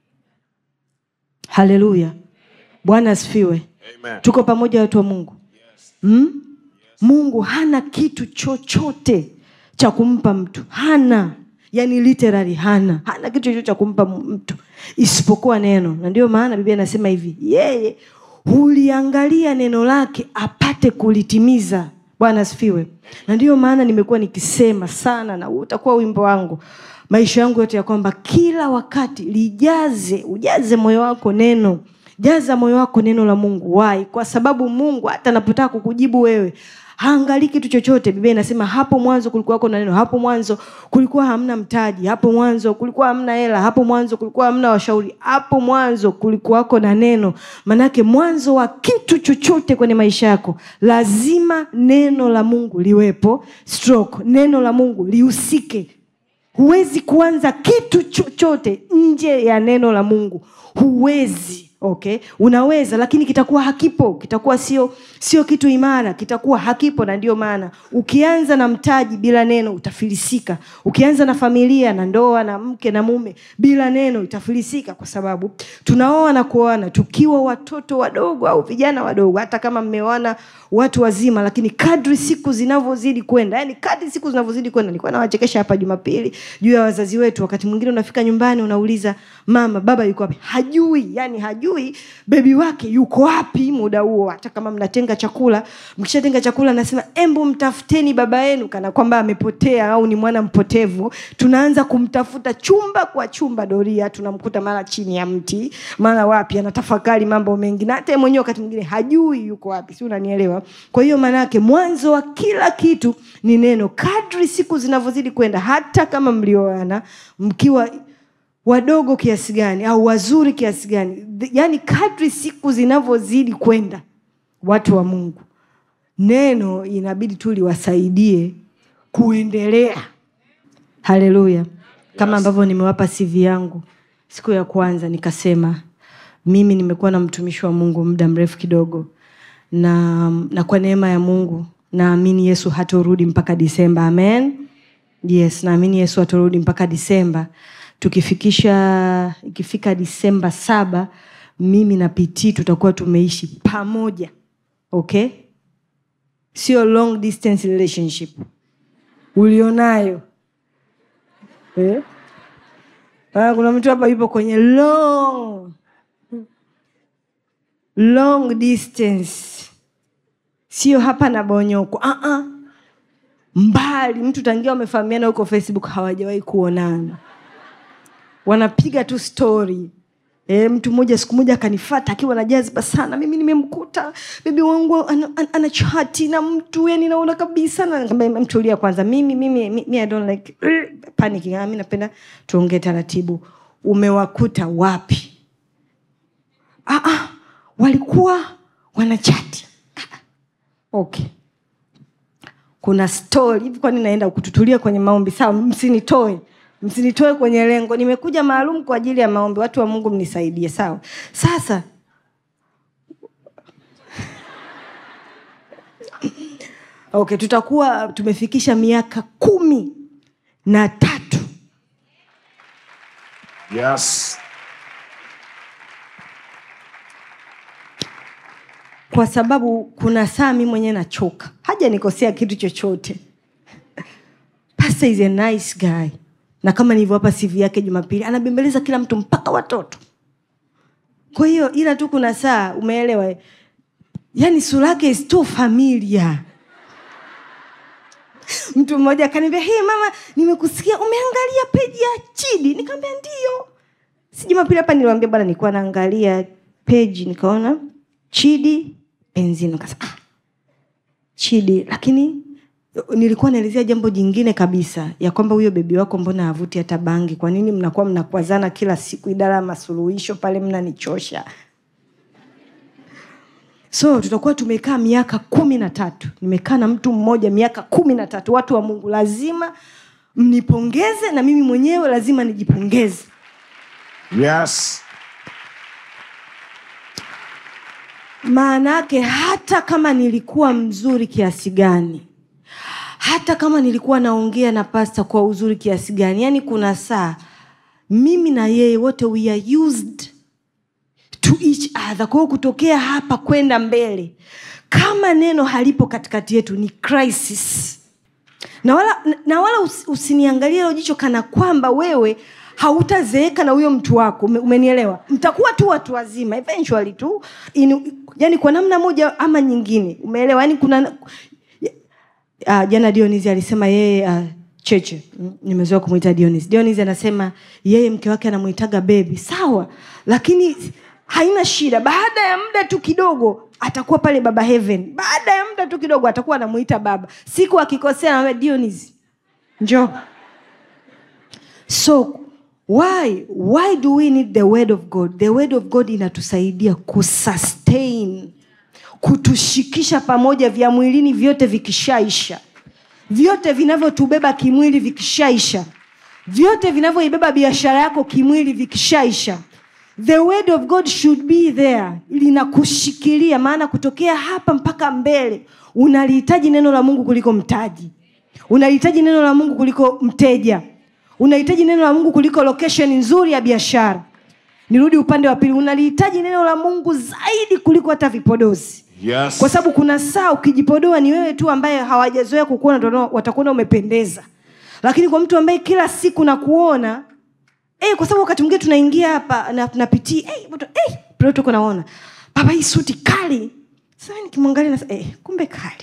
haleluya bwana asifiwe Amen. tuko pamoja watu wa mungu mm? mungu hana kitu chochote cha kumpa mtu hana yani literally hana hana kitu chochote cha kumpa m- mtu isipokuwa neno na ndio maana biblia anasema hivi yeye huliangalia neno lake apate kulitimiza bwana asifiwe na ndiyo maana nimekuwa nikisema sana na huu utakuwa wimbo wangu maisha yangu yote ya kwamba kila wakati lijaze ujaze moyo wako neno jaza moyo wako neno la mungu wai kwa sababu mungu hata anapotaka kukujibu wewe haangalii kitu chochote biblia inasema hapo mwanzo kulikuwako na neno hapo mwanzo kulikuwa hamna mtaji hapo mwanzo kulikuwa hamna hela hapo mwanzo kulikuwa hamna washauri hapo mwanzo kulikuwako na neno manake mwanzo wa kitu chochote kwenye maisha yako lazima neno la mungu liwepo stroke neno la mungu lihusike huwezi kuanza kitu chochote nje ya neno la mungu huwezi okay unaweza lakini kitakuwa hakipo kitakuwa sio sio kitu imara kitakuwa hakipo na ndio maana ukianza na mtaji bila neno utafilisika ukianza na familia na ndoa na mke na mume bila neno itafilisika kwa sababu tunaoa na kuoana tukiwa watoto wadogo au vijana wadogo hata kama mmeoana watu wazima lakini kadri siku zinavyozidi kwenda yani kadri siku zinavyozidi kwenda nilikuwa nawachekesha hapa jumapili juu ya wazazi wetu wakati mwingine unafika nyumbani unauliza mama baba yuko wapi hajui yani hajui bebi wake yuko wapi muda huo hata kama mnatenga chakula mkishatenga chakula nasema embu mtafuteni baba yenu kana kwamba amepotea au ni mwana mpotevu tunaanza kumtafuta chumba kwa chumba doria tunamkuta mara chini ya mti mara wapi anatafakari mambo mengi na hata yeye mwenyewe wakati mwingine hajui yuko wapi si unanielewa kwa hiyo maanaake mwanzo wa kila kitu ni neno kadri siku zinavyozidi kwenda hata kama mlioana mkiwa wadogo kiasi gani au wazuri kiasi gani Th- yaani kadri siku zinavyozidi kwenda watu wa mungu neno inabidi tu liwasaidie kuendelea haleluya kama ambavyo nimewapa cv yangu siku ya kwanza nikasema mimi nimekuwa na mtumishi wa mungu muda mrefu kidogo na, na kwa neema ya mungu naamini yesu hatorudi mpaka disemba amen yes naamini yesu hatorudi mpaka disemba tukifikisha ikifika disemba saba mimi na pitii tutakuwa tumeishi pamoja okay sio long distance relationship ulionayo eh? Ah, kuna mtu hapa yupo kwenye long long distance sio hapa na bonyoko uh-uh. mbali mtu tangia wamefahamiana huko facebook hawajawahi kuonana wanapiga tu story E, mtu mmoja siku moja akanifata akiwa na jazba sana mimi nimemkuta bibi wangu ana, ana, ana chati na mtu yani naona kabisa na nikamwambia, mtulia kwanza mimi mimi mi, mi I don't like panicking Ah, mi napenda tuongee taratibu umewakuta wapi ah, ah, walikuwa wanachati Ah, ah. okay kuna story hivi kwani naenda kututulia kwenye maombi sawa msinitoe msinitoe kwenye lengo nimekuja maalum kwa ajili ya maombi watu wa mungu mnisaidie sawa sasa okay tutakuwa tumefikisha miaka kumi na tatu Yes. kwa sababu kuna saa mi mwenyewe nachoka haja nikosea kitu chochote Pastor is a nice guy na kama nilivyowapa cv yake jumapili anabembeleza kila mtu mpaka watoto kwa hiyo ila tu kuna saa umeelewa eh? yani sura yake is too familiar mtu mmoja akaniambia hey mama nimekusikia umeangalia peji ya chidi nikamwambia ndio si jumapili hapa niliwambia bwana nilikuwa naangalia peji nikaona chidi benzino nikasema ah, chidi lakini nilikuwa naelezea jambo jingine kabisa ya kwamba huyo bebi wako mbona havuti hata bangi kwa nini mnakuwa mnakwazana kila siku idara ya masuluhisho pale mnanichosha so tutakuwa tumekaa miaka kumi na tatu nimekaa na mtu mmoja miaka kumi na tatu watu wa mungu lazima mnipongeze na mimi mwenyewe lazima nijipongeze Yes. maana yake hata kama nilikuwa mzuri kiasi gani hata kama nilikuwa naongea na pasta kwa uzuri kiasi gani yani kuna saa mimi na yeye wote we are used to each other kwa hiyo kutokea hapa kwenda mbele kama neno halipo katikati yetu ni crisis na wala, na wala us, usiniangalie hilo jicho kana kwamba wewe hautazeeka na huyo mtu wako ume, umenielewa mtakuwa tu watu wazima eventually tu in, yani kwa namna moja ama nyingine umeelewa yani kuna uh, jana dionis alisema yeye uh, cheche mm, nimezoea kumwita dionis dionis anasema yeye mke wake anamwitaga bebi sawa lakini haina shida baada ya muda tu kidogo atakuwa pale baba heaven baada ya muda tu kidogo atakuwa anamuita baba siku akikosea anamwambia dionis njoo so why why do we need the word of god the word of god inatusaidia kusustain kutushikisha pamoja vya mwilini vyote vikishaisha vyote vinavyotubeba kimwili vikishaisha vyote vinavyoibeba biashara yako kimwili vikishaisha the word of god should be there linakushikilia maana kutokea hapa mpaka mbele unalihitaji neno la mungu kuliko mtaji unahitaji neno la mungu kuliko mteja unahitaji neno la mungu kuliko location nzuri ya biashara nirudi upande wa pili unalihitaji neno la mungu zaidi kuliko hata vipodozi Yes. kwa sababu kuna saa ukijipodoa ni wewe tu ambaye hawajazoea kukuona ndio watakuona umependeza lakini kwa mtu ambaye kila siku nakuona eh, kwa sababu wakati mwingine tunaingia hapa na napitia eh, mtu eh, pale tuko naona baba hii suti kali sasa nikimwangalia na eh, kumbe kali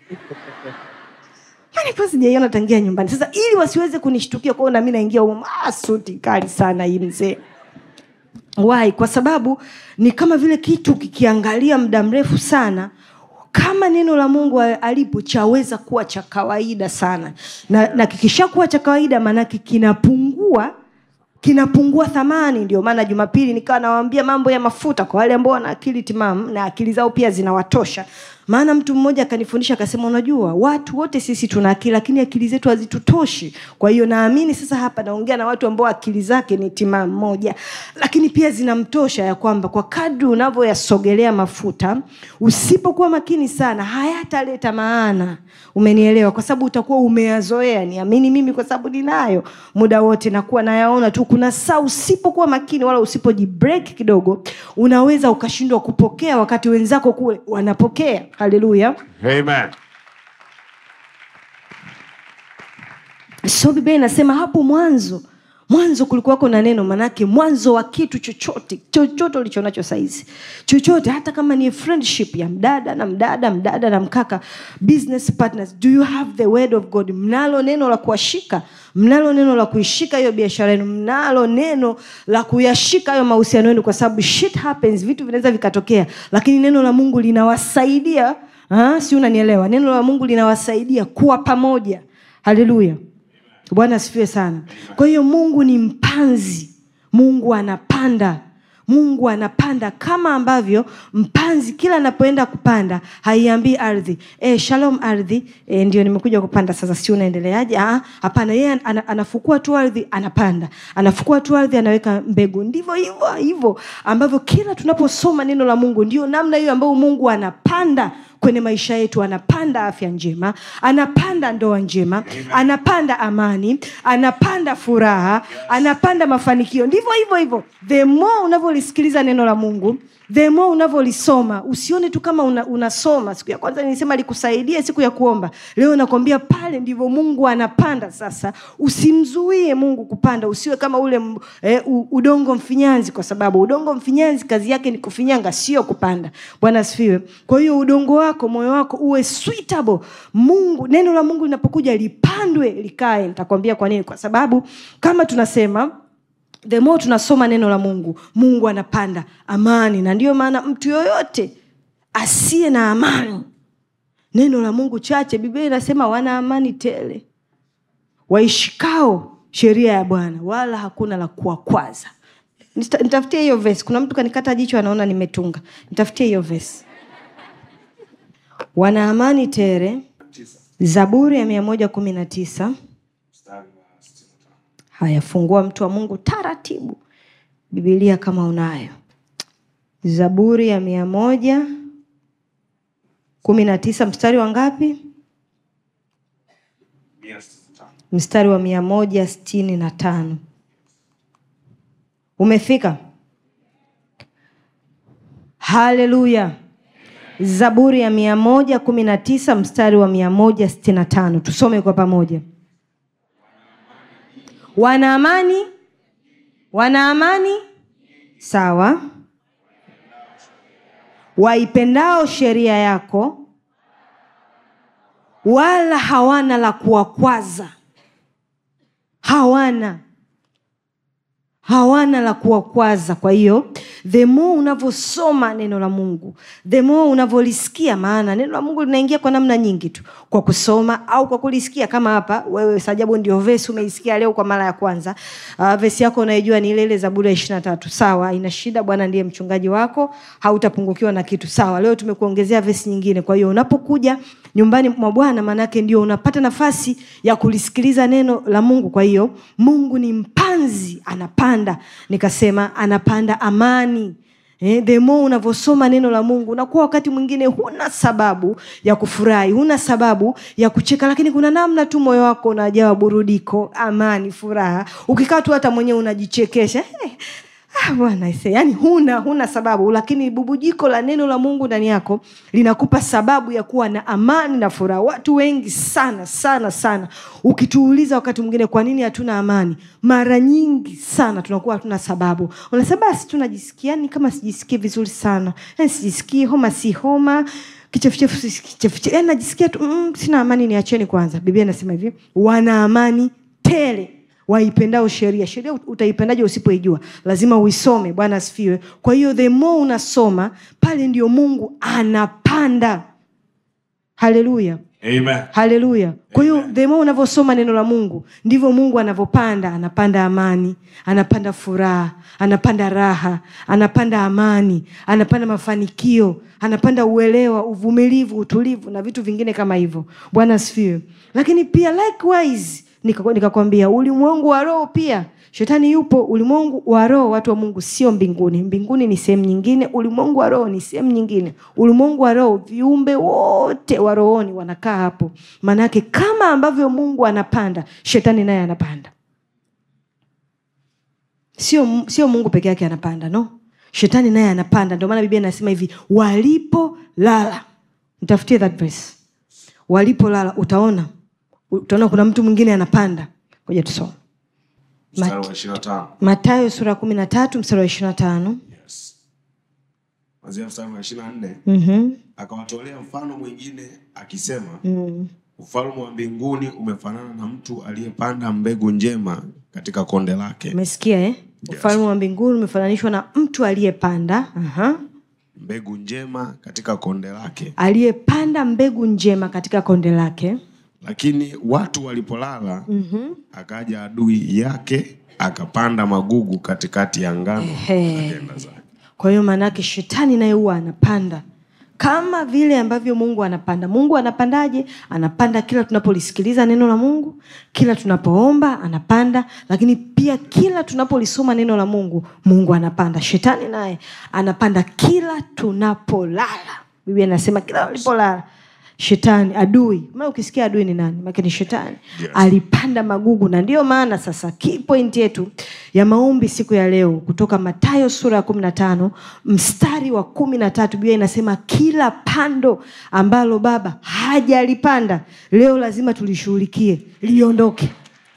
Yaani kwa sijaiona tangia nyumbani sasa ili wasiweze kunishtukia kwao nami naingia humo ah, suti kali sana hii mzee why kwa sababu ni kama vile kitu kikiangalia muda mrefu sana kama neno la mungu alipo chaweza kuwa cha kawaida sana na, na kikishakuwa cha kawaida maanake kinapungua kinapungua thamani ndio maana jumapili nikawa nawaambia mambo ya mafuta kwa wale ambao wana akili timamu na akili zao pia zinawatosha maana mtu mmoja akanifundisha akasema unajua watu wote sisi tuna akili lakini akili zetu hazitutoshi kwa hiyo naamini sasa hapa naongea na watu ambao akili zake ni timamu moja lakini pia zinamtosha ya kwamba kwa kadri unavyoyasogelea mafuta usipokuwa makini sana hayataleta maana umenielewa kwa sababu utakuwa umeyazoea niamini mimi kwa sababu ninayo muda wote nakuwa nayaona tu kuna saa usipokuwa makini wala usipojibreak kidogo unaweza ukashindwa kupokea wakati wenzako kule wanapokea haleluya Amen. so biblia inasema hapo mwanzo mwanzo kulikuwako na neno manake mwanzo wa kitu chochote chochote ulichonacho saizi chochote hata kama ni friendship ya mdada na mdada mdada na mkaka business partners do you have the word of god mnalo neno la kuwashika mnalo neno la kuishika hiyo biashara yenu mnalo neno la kuyashika hayo mahusiano yenu kwa sababu shit happens vitu vinaweza vikatokea lakini neno la mungu linawasaidia ah, si unanielewa neno la mungu linawasaidia kuwa pamoja haleluya bwana asifiwe sana kwa hiyo mungu ni mpanzi mungu anapanda mungu anapanda kama ambavyo mpanzi kila anapoenda kupanda haiambii ardhi e, shalom ardhi e, ndio nimekuja kupanda sasa si unaendeleaje Ah, hapana yeye ana, anafukua tu ardhi anapanda anafukua tu ardhi anaweka mbegu ndivyo hivyo hivyo ambavyo kila tunaposoma neno la mungu ndio namna hiyo ambayo mungu anapanda kwenye maisha yetu anapanda afya njema anapanda ndoa njema anapanda amani anapanda furaha anapanda mafanikio ndivyo hivyo hivyo the more unavyolisikiliza neno la mungu the more unavyolisoma usione tu kama una, unasoma siku ya kwanza nilisema likusaidie siku ya kuomba leo nakwambia pale ndivyo mungu anapanda sasa usimzuie mungu kupanda usiwe kama ule m- eh, u- udongo mfinyanzi kwa sababu udongo mfinyanzi kazi yake ni kufinyanga sio kupanda bwana asifiwe kwa hiyo udongo wako moyo wako uwe suitable mungu neno la mungu linapokuja lipandwe likae nitakwambia kwa nini kwa sababu kama tunasema the more tunasoma neno la mungu mungu anapanda amani na ndiyo maana mtu yoyote asiye na amani neno la mungu chache biblia inasema wana amani tele waishikao sheria ya bwana wala hakuna la kuwakwaza Nita- nitafutie hiyo vesi kuna mtu kanikata jicho anaona nimetunga nitafutie hiyo vesi wana amani tere zaburi ya mia moja kumi na tisa haya fungua mtu wa mungu taratibu bibilia kama unayo zaburi ya mia moja kumi na tisa mstari wa ngapi mstari wa mia moja sitini na tano umefika haleluya zaburi ya mia moja kumi na tisa mstari wa mia moja sitini na tano tusome kwa pamoja wana amani wana amani sawa waipendao sheria yako wala hawana la kuwakwaza hawana hawana la kuwakwaza kwa hiyo the more unavyosoma neno la mungu the more unavyolisikia maana neno la mungu linaingia kwa namna nyingi tu kwa kusoma au kwa kulisikia kama hapa wewe sajabu ndio vesi umeisikia leo kwa mara ya kwanza uh, vesi yako unaijua ni ile ile zaburi ya ishiri na tatu sawa ina shida bwana ndiye mchungaji wako hautapungukiwa na kitu sawa leo tumekuongezea vesi nyingine kwa hiyo unapokuja nyumbani mwa bwana maanake ndio unapata nafasi ya kulisikiliza neno la mungu kwa hiyo mungu ni mpanzi anapanda nikasema anapanda amani Eh, the more unavyosoma neno la mungu unakuwa wakati mwingine huna sababu ya kufurahi huna sababu ya kucheka lakini kuna namna tu moyo wako unajawa burudiko amani furaha ukikaa tu hata mwenyewe unajichekesha eh, ah, bwana ise yani huna huna sababu lakini bubujiko la neno la mungu ndani yako linakupa sababu ya kuwa na amani na furaha watu wengi sana sana sana ukituuliza wakati mwingine kwa nini hatuna amani mara nyingi sana tunakuwa hatuna sababu unasema basi tunajisikia ni kama sijisikii vizuri sana yani sijisikii homa si homa kichefuchefu si kichefuchefu yani najisikia tu mm, sina amani niacheni kwanza biblia inasema hivi wana amani tele waipendao sheria sheria utaipendaje usipoijua lazima uisome bwana asifiwe kwa hiyo the more unasoma pale ndio mungu anapanda haleluya Amen. haleluya kwa hiyo the more unavyosoma neno la mungu ndivyo mungu anavyopanda anapanda amani anapanda furaha anapanda raha anapanda amani anapanda mafanikio anapanda uelewa uvumilivu utulivu na vitu vingine kama hivyo bwana asifiwe lakini pia likewise nika- nikakwambia ulimwengu wa roho pia shetani yupo ulimwengu wa roho watu wa mungu sio mbinguni mbinguni ni sehemu nyingine ulimwengu wa roho ni sehemu nyingine ulimwengu wa roho viumbe wote wa rohoni wanakaa hapo maanake kama ambavyo mungu anapanda shetani naye anapanda sio sio mungu peke yake anapanda no shetani naye anapanda ndio maana biblia inasema hivi walipolala mtafutie that verse walipolala utaona utaona kuna mtu mwingine anapanda ngoja tusome Mstari wa ishirini na tano. matayo sura ya kumi na tatu mstari wa ishiri na tano Yes. Kuanzia mstari wa ishirini na nne mm-hmm. akawatolea mfano mwingine akisema mm. ufalme wa mbinguni umefanana na mtu aliyepanda mbegu njema katika konde lake umesikia eh? ufalme wa mbinguni umefananishwa na mtu aliyepanda Aha. mbegu njema katika konde lake aliyepanda mbegu njema katika konde lake lakini watu walipolala mm-hmm. akaja adui yake akapanda magugu katikati ya ngano Ehe. akaenda zake kwa hiyo maanaake shetani naye huwa anapanda kama vile ambavyo mungu anapanda mungu anapandaje anapanda kila tunapolisikiliza neno la mungu kila tunapoomba anapanda lakini pia kila tunapolisoma neno la mungu mungu anapanda shetani naye anapanda kila tunapolala biblia inasema kila ulipolala shetani adui maana ukisikia adui ni nani make ni shetani Yes. alipanda magugu na ndiyo maana sasa key point yetu ya maombi siku ya leo kutoka matayo sura ya kumi na tano mstari wa kumi na tatu biblia inasema kila pando ambalo baba hajalipanda leo lazima tulishughulikie liondoke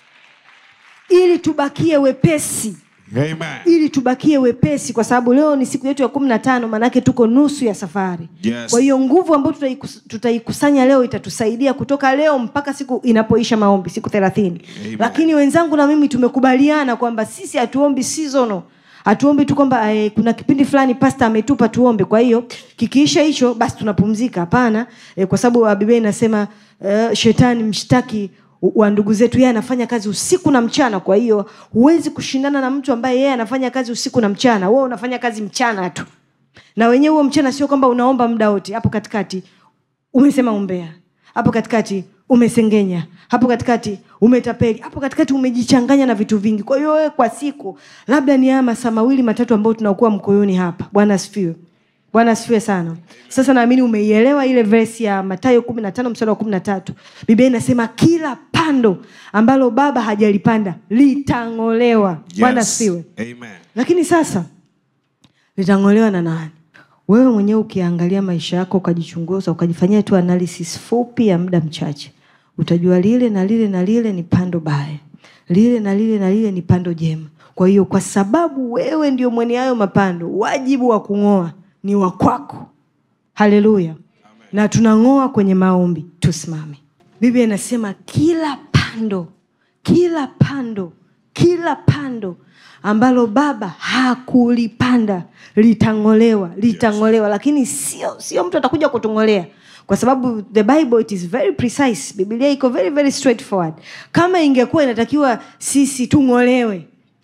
ili tubakie wepesi Amen. ili tubakie wepesi kwa sababu leo ni siku yetu ya kumi na tano maanake tuko nusu ya safari Yes. kwa hiyo nguvu ambayo tutaikus- tutaikusanya leo itatusaidia kutoka leo mpaka siku inapoisha maombi siku thelathini Amen. lakini wenzangu na mimi tumekubaliana kwamba sisi hatuombi seasonal hatuombi tu kwamba eh, kuna kipindi fulani pasta ametupa tuombe kwa hiyo kikiisha hicho basi tunapumzika hapana eh, kwa sababu ah, biblia inasema eh, shetani mshtaki wa ndugu zetu yeye anafanya kazi usiku na mchana kwa hiyo huwezi kushindana na mtu ambaye yeye anafanya kazi usiku na mchana wewe unafanya kazi mchana tu na wenyewe huo mchana sio kwamba unaomba muda wote hapo katikati umesema umbea hapo katikati umesengenya hapo katikati umetapeli hapo katikati umejichanganya na vitu vingi kwa hiyo wewe kwa siku labda ni haya masaa mawili matatu ambayo tunakuwa mkoyoni hapa bwana asifiwe bwana asifiwe sana sasa naamini umeielewa ile versi ya matayo kumi na tano mstari wa kumi na tatu biblia inasema kila pando ambalo baba hajalipanda litang'olewa bwana asifiwe Amen. lakini sasa litang'olewa na nani wewe mwenyewe ukiangalia maisha yako ukajichunguza ukajifanyia tu analysis fupi ya muda mchache utajua lile na lile na lile ni pando baya lile na lile na lile ni pando jema kwa hiyo kwa sababu wewe ndio mwenye hayo mapando wajibu wa kung'oa ni wa kwako haleluya na tunang'oa kwenye maombi tusimame biblia inasema kila pando kila pando kila pando ambalo baba hakulipanda litang'olewa litang'olewa lakini sio sio mtu atakuja kutung'olea kwa sababu the bible it is very precise biblia iko very very straightforward kama ingekuwa inatakiwa sisi tung'olewe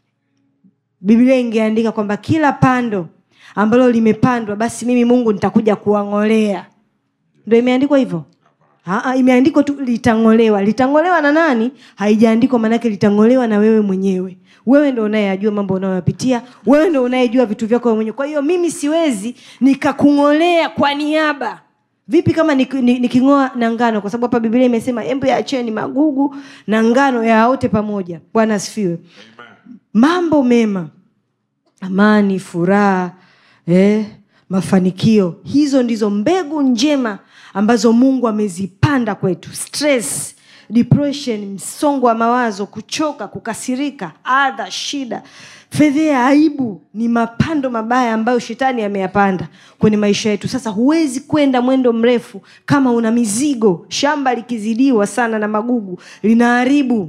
biblia ingeandika kwamba kila pando ambalo limepandwa basi mimi mungu nitakuja kuwang'olea ndo imeandikwa hivyo Aa, imeandikwa tu litang'olewa litang'olewa na nani haijaandikwa maanake litang'olewa na wewe mwenyewe wewe ndo unayeyajua mambo unayoyapitia wewe ndo unayejua vitu vyako wewe mwenyewe kwa hiyo mimi siwezi nikakung'olea kwa niaba vipi kama nik- ni- niking'oa na ngano kwa sababu hapa biblia imesema embe yaacheni magugu na ngano yaote pamoja bwana asifiwe mambo mema amani furaha eh, mafanikio hizo ndizo mbegu njema ambazo mungu amezipanda kwetu stress depression msongo wa mawazo kuchoka kukasirika adha shida fedhea aibu ni mapando mabaya ambayo shetani ameyapanda kwenye maisha yetu sasa huwezi kwenda mwendo mrefu kama una mizigo shamba likizidiwa sana na magugu linaharibu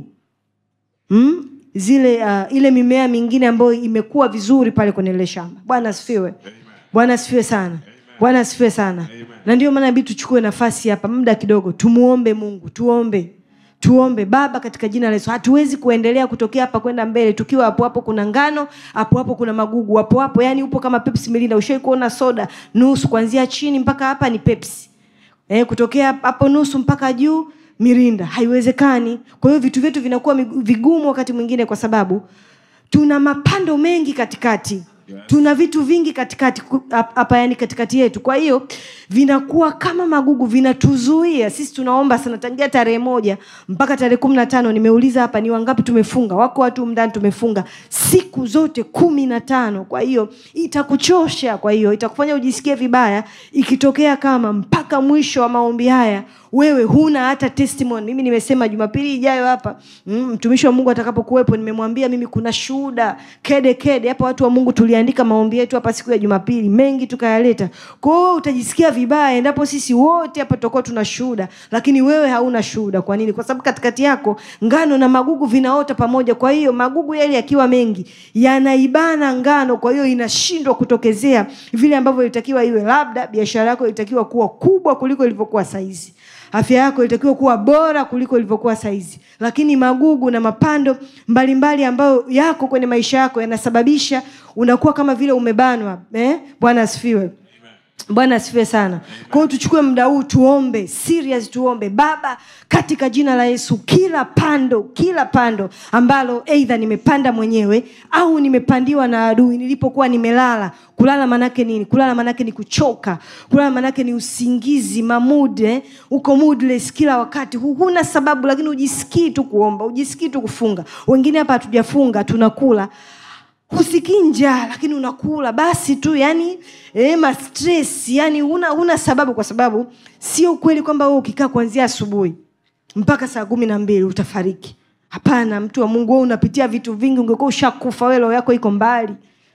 hmm? zile uh, ile mimea mingine ambayo imekuwa vizuri pale kwenye ile shamba bwana asifiwe bwana asifiwe sana bwana asifiwe sana na ndio maana inabidi tuchukue nafasi hapa muda kidogo tumuombe mungu tuombe tuombe baba katika jina la yesu hatuwezi kuendelea kutokea hapa kwenda mbele tukiwa hapo hapo kuna ngano hapo hapo kuna magugu hapo hapo yani upo kama pepsi milinda ushai kuona soda nusu kuanzia chini mpaka hapa ni pepsi eh, kutokea hapo nusu mpaka juu mirinda haiwezekani kwa hiyo vitu vyetu vinakuwa migu- vigumu wakati mwingine kwa sababu tuna mapando mengi katikati yes. tuna vitu vingi katikati ku- hap- hapa yani katikati yetu kwa hiyo vinakuwa kama magugu vinatuzuia sisi tunaomba sana tangia tarehe moja mpaka tarehe kumi na tano nimeuliza hapa ni wangapi tumefunga wako watu mndani tumefunga siku zote kumi na tano kwa hiyo itakuchosha kwa hiyo itakufanya ujisikie vibaya ikitokea kama mpaka mwisho wa maombi haya wewe huna hata testimony mimi nimesema jumapili ijayo hapa mm, mtumishi wa mungu atakapokuwepo nimemwambia mimi kuna shuhuda kede kede hapa watu wa mungu tuliandika maombi yetu hapa siku ya jumapili mengi tukayaleta kwao utajisikia vibaya endapo sisi wote hapa tutakuwa tuna shuhuda lakini wewe hauna shuhuda kwa nini kwa sababu katikati yako ngano na magugu vinaota pamoja kwa hiyo magugu yale yakiwa mengi yanaibana ngano kwa hiyo inashindwa kutokezea vile ambavyo ilitakiwa iwe labda biashara yako ilitakiwa kuwa kubwa kuliko ilivyokuwa saizi afya yako ilitakiwa kuwa bora kuliko ilivyokuwa saizi lakini magugu na mapando mbalimbali mbali ambayo yako kwenye maisha yako yanasababisha unakuwa kama vile umebanwa eh? bwana asifiwe bwana asifiwe sana kwa hiyo tuchukue muda huu tuombe serious tuombe baba katika jina la yesu kila pando kila pando ambalo eidha nimepanda mwenyewe au nimepandiwa na adui nilipokuwa nimelala kulala manake nini kulala manake ni kuchoka kulala manake ni usingizi mamud eh? uko moodless kila wakati Hu- huna sababu lakini ujisikii tu kuomba ujisikii tu kufunga wengine hapa hatujafunga tunakula husikii njaa lakini unakula basi tu yani eh, ma stress yani huna, huna sababu kwa sababu sio ukweli kwamba wewe ukikaa kuanzia asubuhi mpaka saa kumi na mbili utafariki hapana mtu wa mungu wewe unapitia vitu vingi ungekuwa ushakufa wewe roho yako iko mbali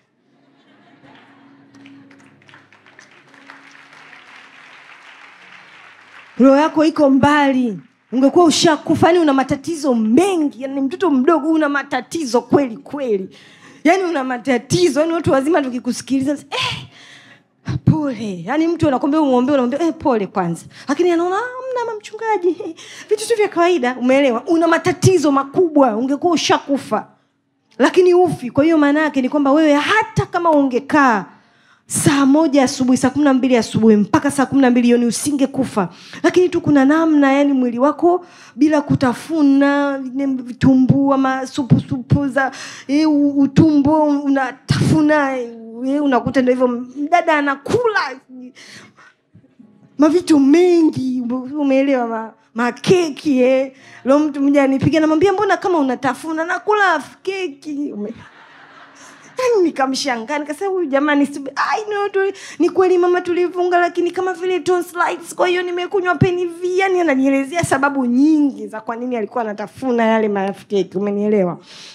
roho yako iko mbali ungekuwa ushakufa yani una matatizo mengi yani mtoto mdogo una matatizo kweli kweli yani una matatizo yani watu wazima tukikusikiliza eh, pole yani mtu anakwambia umwombee unamwambia eh, pole kwanza lakini anaona "Ah, mna mama mchungaji vitu tu vya kawaida umeelewa una matatizo makubwa ungekuwa ushakufa lakini ufi kwa hiyo maana yake ni kwamba wewe hata kama ungekaa saa moja asubuhi saa kumi na mbili asubuhi mpaka saa kumi na mbili jioni usingekufa lakini tu kuna namna yani mwili wako bila kutafuna ne- vitumbua masupusupu za e, utumbo unatafuna e, unakuta ndo hivyo mdada anakula mavitu mengi umeelewa ma, makeki eh. lo mtu mmoja anipiga namwambia mbona kama unatafuna nakula keki Ume- Yaani nikamshangaa nikasema huyu jamani sibi- I know tu, ni kweli mama tulifunga lakini kama vile tonsillitis kwa hiyo nimekunywa peniv yani ananielezea sababu nyingi za kwa nini alikuwa anatafuna yale makeki umenielewa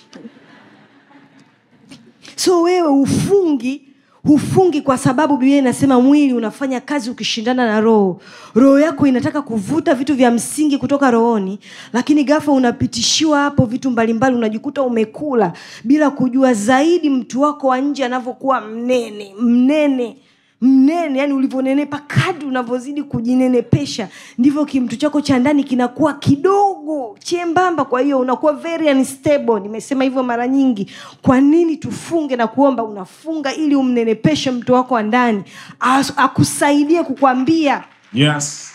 so wewe ufungi hufungi kwa sababu biblia inasema mwili unafanya kazi ukishindana na roho roho yako inataka kuvuta vitu vya msingi kutoka rohoni lakini gafa unapitishiwa hapo vitu mbalimbali unajikuta umekula bila kujua zaidi mtu wako wa nje anavyokuwa mnene mnene mnene yani ulivyonenepa kadri unavyozidi kujinenepesha ndivyo kimtu chako cha ndani kinakuwa kidogo chembamba kwa hiyo unakuwa very unstable nimesema hivyo mara nyingi kwa nini tufunge na kuomba unafunga ili umnenepeshe mtu wako wa ndani As- akusaidie kukwambia Yes.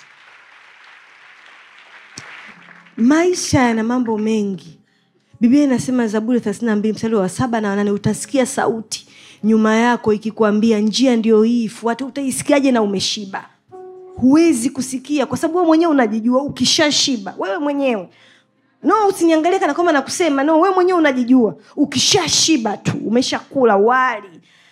maisha yana mambo mengi biblia inasema zaburi 32 mstari wa saba na wanane utasikia sauti nyuma yako ikikwambia njia ndio hii fuate utaisikiaje na umeshiba huwezi kusikia kwa sababu wewe mwenyewe unajijua ukishashiba wewe mwenyewe no usiniangalie kana kwamba nakusema no wewe mwenyewe unajijua ukishashiba tu umeshakula wali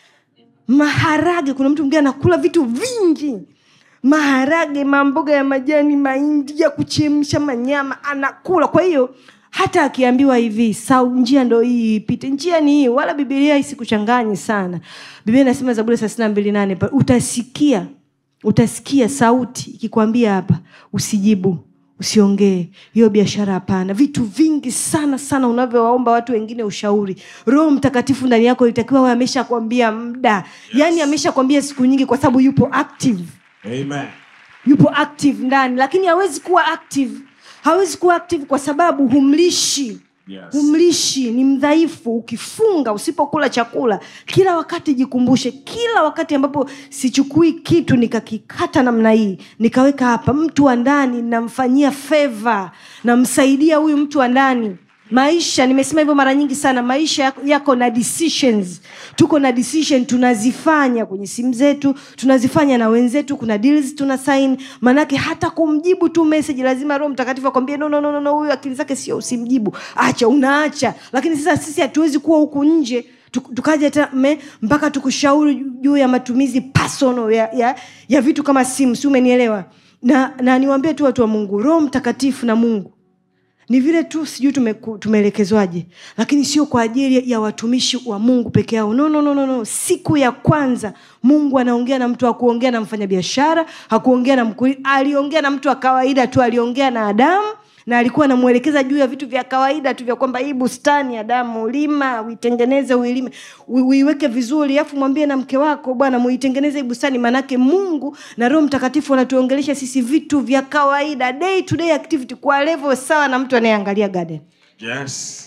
maharage kuna mtu mwingine anakula vitu vingi maharage mamboga ya majani mahindi ya kuchemsha manyama anakula kwa hiyo hata akiambiwa hivi sa njia ndo hii ipite njia ni hii wala bibilia isikuchanganye sana biblia inasema zaburi thelathini na mbili nane pa- utasikia utasikia sauti ikikwambia hapa usijibu usiongee hiyo biashara hapana vitu vingi sana sana unavyowaomba watu wengine ushauri roho mtakatifu ndani yako itakiwa we ameshakwambia muda yaani ameshakwambia siku nyingi kwa sababu yupo active Amen. yupo active ndani lakini hawezi kuwa active hawezi kuwa active kwa sababu humlishi Yes. humlishi ni mdhaifu ukifunga usipokula chakula kila wakati jikumbushe kila wakati ambapo sichukui kitu nikakikata namna hii nikaweka hapa mtu wa ndani namfanyia feva namsaidia huyu mtu wa ndani maisha nimesema hivyo mara nyingi sana maisha yako, yako na decisions tuko na decision tunazifanya kwenye simu zetu tunazifanya na wenzetu kuna deals tuna sign manake hata kumjibu tu message lazima roho mtakatifu akwambie no, no, no, no, no, huyu akili zake sio usimjibu acha unaacha lakini sasa sisi hatuwezi kuwa huku nje tu- tukaja tena me- mpaka tukushauri juu ya matumizi personal ya, ya, ya vitu kama simu si umenielewa na, na niwaambie tu watu wa mungu roho mtakatifu na mungu ni vile tu sijui tumeku- tumeelekezwaje lakini sio kwa ajili ya watumishi wa mungu peke yao no, no, no, no, no. siku ya kwanza mungu anaongea na mtu akuongea na mfanyabiashara hakuongea na mkulima aliongea na mtu wa kawaida tu aliongea na adamu na alikuwa anamwelekeza juu ya vitu vya kawaida tu vya kwamba hii bustani adamu lima uitengeneze uilime ui- uiweke vizuri alafu mwambie na mke wako bwana muitengeneze hii bustani maanake mungu na roho mtakatifu wanatuongelesha sisi vitu vya kawaida day to day activity kwa level sawa na mtu anayeangalia garden Yes.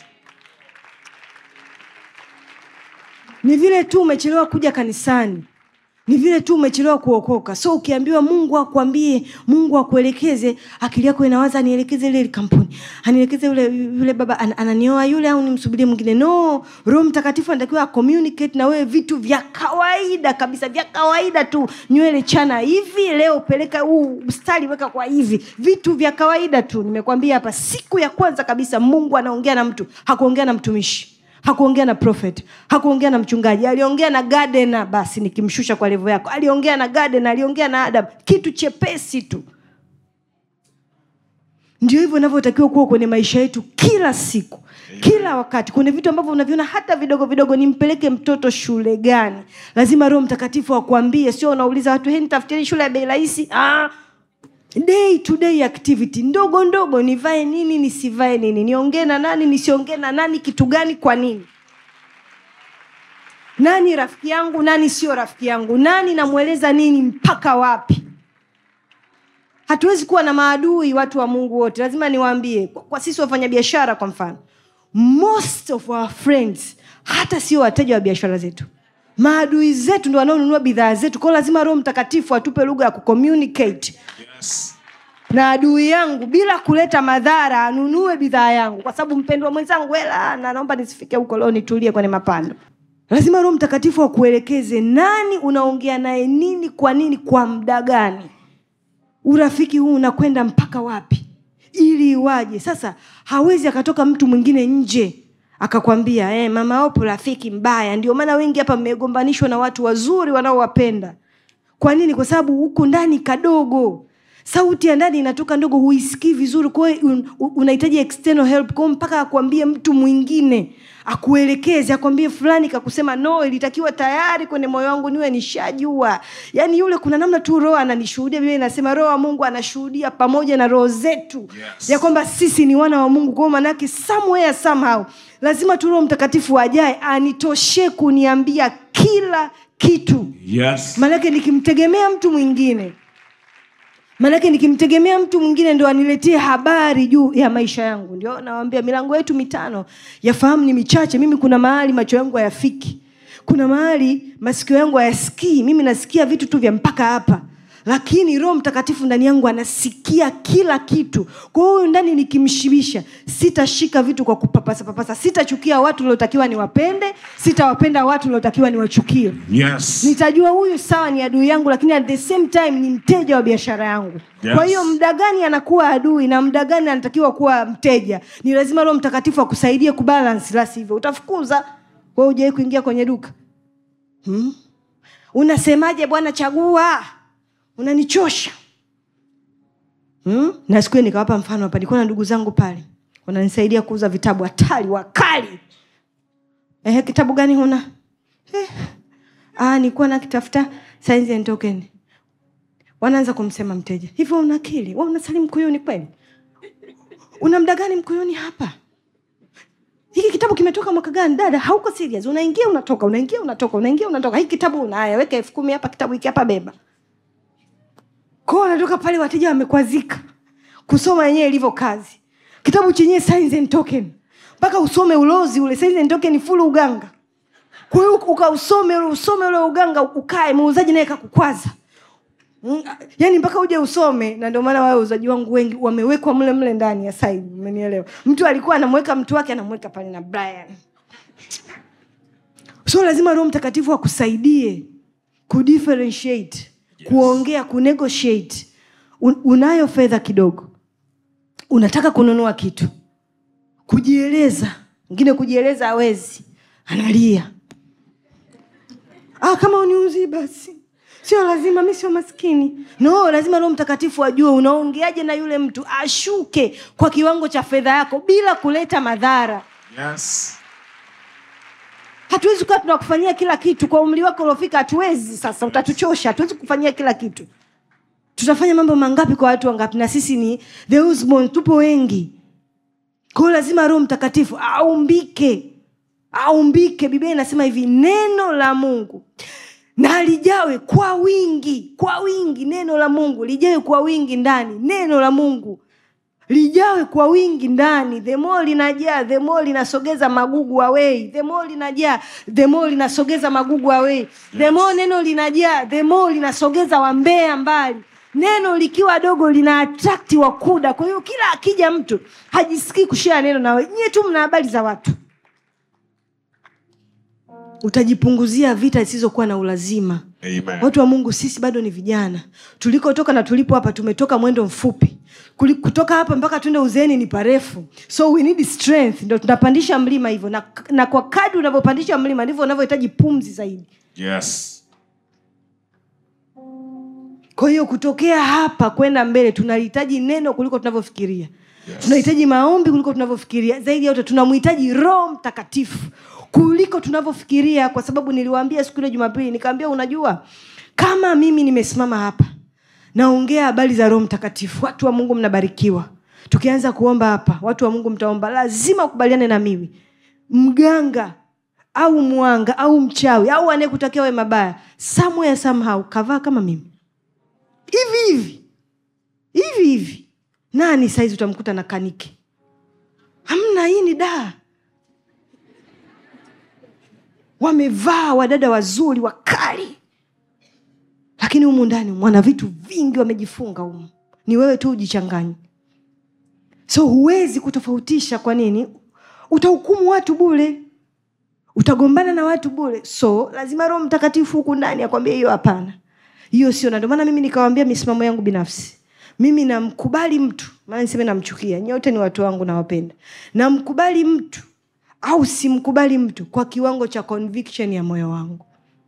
ni vile tu umechelewa kuja kanisani ni vile tu umechelewa kuokoka so ukiambiwa mungu akwambie mungu akuelekeze akili yako inawaza anielekeze ile kampuni anielekeze yule, yule baba an, ananioa yule au nimsubirie mwingine no roho mtakatifu anatakiwa acommunicate na wewe vitu vya kawaida kabisa vya kawaida tu nywele chana hivi leo peleka huu mstari weka kwa hivi vitu vya kawaida tu nimekwambia hapa siku ya kwanza kabisa mungu anaongea na mtu hakuongea na mtumishi hakuongea na prophet hakuongea na mchungaji aliongea na gadena basi nikimshusha kwa levo yako aliongea na gadena aliongea na adam kitu chepesi tu ndio hivyo inavyotakiwa kuwa kwenye maisha yetu kila siku kila wakati kwenye vitu ambavyo unaviona hata vidogo vidogo nimpeleke mtoto shule gani lazima roho mtakatifu akwambie sio unauliza watu he nitafutieni shule ya bei rahisi ah, day to day activity ndogo ndogo nivae nini nisivae nini niongee na nani nisiongee na nani kitu gani kwa nini nani rafiki yangu nani sio rafiki yangu nani namweleza nini mpaka wapi hatuwezi kuwa na maadui watu wa mungu wote lazima niwaambie kwa, kwa sisi wafanyabiashara kwa mfano most of our friends hata sio wateja wa biashara zetu maadui zetu ndo wanaonunua bidhaa zetu kwao lazima roho mtakatifu atupe lugha ya kucommunicate Yes. na adui yangu bila kuleta madhara anunue bidhaa yangu kwa sababu mpendwa mwenzangu hela na naomba nisifike huko leo nitulie kwenye mapando lazima roho mtakatifu akuelekeze nani unaongea naye nini kwa nini kwa muda gani urafiki huu unakwenda mpaka wapi ili iwaje sasa hawezi akatoka mtu mwingine nje akakwambia eh, mama opo rafiki mbaya ndio maana wengi hapa mmegombanishwa na watu wazuri wanaowapenda kwa nini kwa sababu huku ndani kadogo sauti ya ndani inatoka ndogo huisikii vizuri kwa hiyo un, un- unahitaji external help kwao mpaka akwambie mtu mwingine akuelekeze akwambie fulani kakusema no ilitakiwa tayari kwenye moyo wangu niwe nishajua yaani yule kuna namna tu roho ananishuhudia biblia inasema roho wa mungu anashuhudia pamoja na roho zetu Yes. ya kwamba sisi ni wana wa mungu kwao manake somewhere somehow lazima tu roho mtakatifu ajae anitoshe kuniambia kila kitu Yes. maanake nikimtegemea mtu mwingine maanake nikimtegemea mtu mwingine ndo aniletee habari juu ya maisha yangu ndio nawambia milango yetu mitano yafahamu ni michache mimi kuna mahali macho yangu hayafiki kuna mahali masikio yangu hayasikii mimi nasikia vitu tu vya mpaka hapa lakini roho mtakatifu ndani yangu anasikia kila kitu kwa hiyo huyu ndani nikimshibisha sitashika vitu kwa kupapasa papasa sitachukia watu liotakiwa niwapende sitawapenda watu liotakiwa niwachukie Yes. nitajua huyu sawa ni adui yangu lakini at the same time ni mteja wa biashara yangu Yes. kwa hiyo muda gani anakuwa adui na muda gani anatakiwa kuwa mteja ni lazima roho mtakatifu akusaidie kubalance la sivyo utafukuza we ujawai kuingia kwenye duka hmm? unasemaje bwana chagua unanichosha hmm? na siku hiyo nikawapa mfano hapa nilikuwa na ndugu zangu pale wananisaidia kuuza vitabu hatari wakali Ehe, kitabu gani huna eh. ah, nilikuwa nakitafuta Signs and Token. wanaanza kumsema mteja hivyo una akili wa unasali mkuyuni kweli una mda gani mkuyuni hapa hiki kitabu kimetoka mwaka gani dada hauko serious unaingia unatoka unaingia unatoka unaingia unatoka hiki kitabu unaya weka elfu kumi hapa kitabu hiki hapa beba kwao wanatoka pale wateja wamekwazika kusoma yenyewe ilivyo kazi kitabu chenyewe Signs and Token mpaka usome ulozi ule Signs and Token full uganga kwa hiyo ukausome ule usome ule uganga ukae muuzaji naye kakukwaza Mm, yaani mpaka uje usome na ndio maana wao wauzaji wangu wengi wamewekwa mle mle ndani ya side umenielewa mtu alikuwa anamweka mtu wake anamweka pale na brian so lazima roho mtakatifu akusaidie kudifferentiate kuongea kunegotiate Un, unayo fedha kidogo unataka kununua kitu kujieleza mwingine kujieleza hawezi analia ah, kama uniuzi basi sio lazima mi sio maskini no lazima roho mtakatifu ajue unaongeaje na yule mtu ashuke kwa kiwango cha fedha yako bila kuleta madhara Yes. hatuwezi kuwa tunakufanyia kila kitu kwa umri wako uliofika hatuwezi sasa utatuchosha hatuwezi kufanyia kila kitu tutafanya mambo mangapi kwa watu wangapi na sisi ni the Usborn, tupo wengi kwao lazima roho mtakatifu aumbike aumbike biblia inasema hivi neno la mungu na lijawe kwa wingi kwa wingi neno la mungu lijawe kwa wingi ndani neno la mungu lijawe kwa wingi ndani the more linajaa the more linasogeza magugu away the more linajaa the more linasogeza magugu away the more neno linajaa the more linasogeza wambea mbali neno likiwa dogo lina atrakti wakuda kwa hiyo kila akija mtu hajisikii kushia neno nawe nyie tu mna habari za watu utajipunguzia vita zisizokuwa na ulazima Amen. watu wa mungu sisi bado ni vijana tulikotoka na tulipo hapa tumetoka mwendo mfupi Kuli- kutoka hapa mpaka tuende uzeeni ni parefu so we need strength ndo tunapandisha mlima hivyo na, na kwa kadi unavyopandisha mlima ndivyo unavyohitaji pumzi zaidi Yes. kwa hiyo kutokea hapa kwenda mbele tunahitaji neno kuliko tunavyofikiria Yes. tunahitaji maombi kuliko tunavyofikiria zaidi ya yote tunamhitaji roho mtakatifu kuliko tunavyofikiria kwa sababu niliwaambia siku ile jumapili nikaambia unajua kama mimi nimesimama hapa naongea habari za roho mtakatifu watu wa mungu mnabarikiwa tukianza kuomba hapa watu wa mungu mtaomba lazima ukubaliane na mimi mganga au mwanga au mchawi au anayekutakia we mabaya somewhere somehow kavaa kama mimi hivi hivi hivi hivi nani saizi utamkuta na kanike hamna hii ni daa wamevaa wadada wazuri wakali lakini humu ndani mwana vitu vingi wamejifunga humu ni wewe tu ujichanganye so huwezi kutofautisha kwa nini utahukumu watu bule utagombana na watu bule so lazima roho mtakatifu huku ndani akwambia hiyo hapana hiyo sio na ndio maana mimi nikawambia misimamo yangu binafsi mimi namkubali mtu maana niseme namchukia nyote ni watu wangu nawapenda namkubali mtu au simkubali mtu kwa kiwango cha conviction ya moyo wangu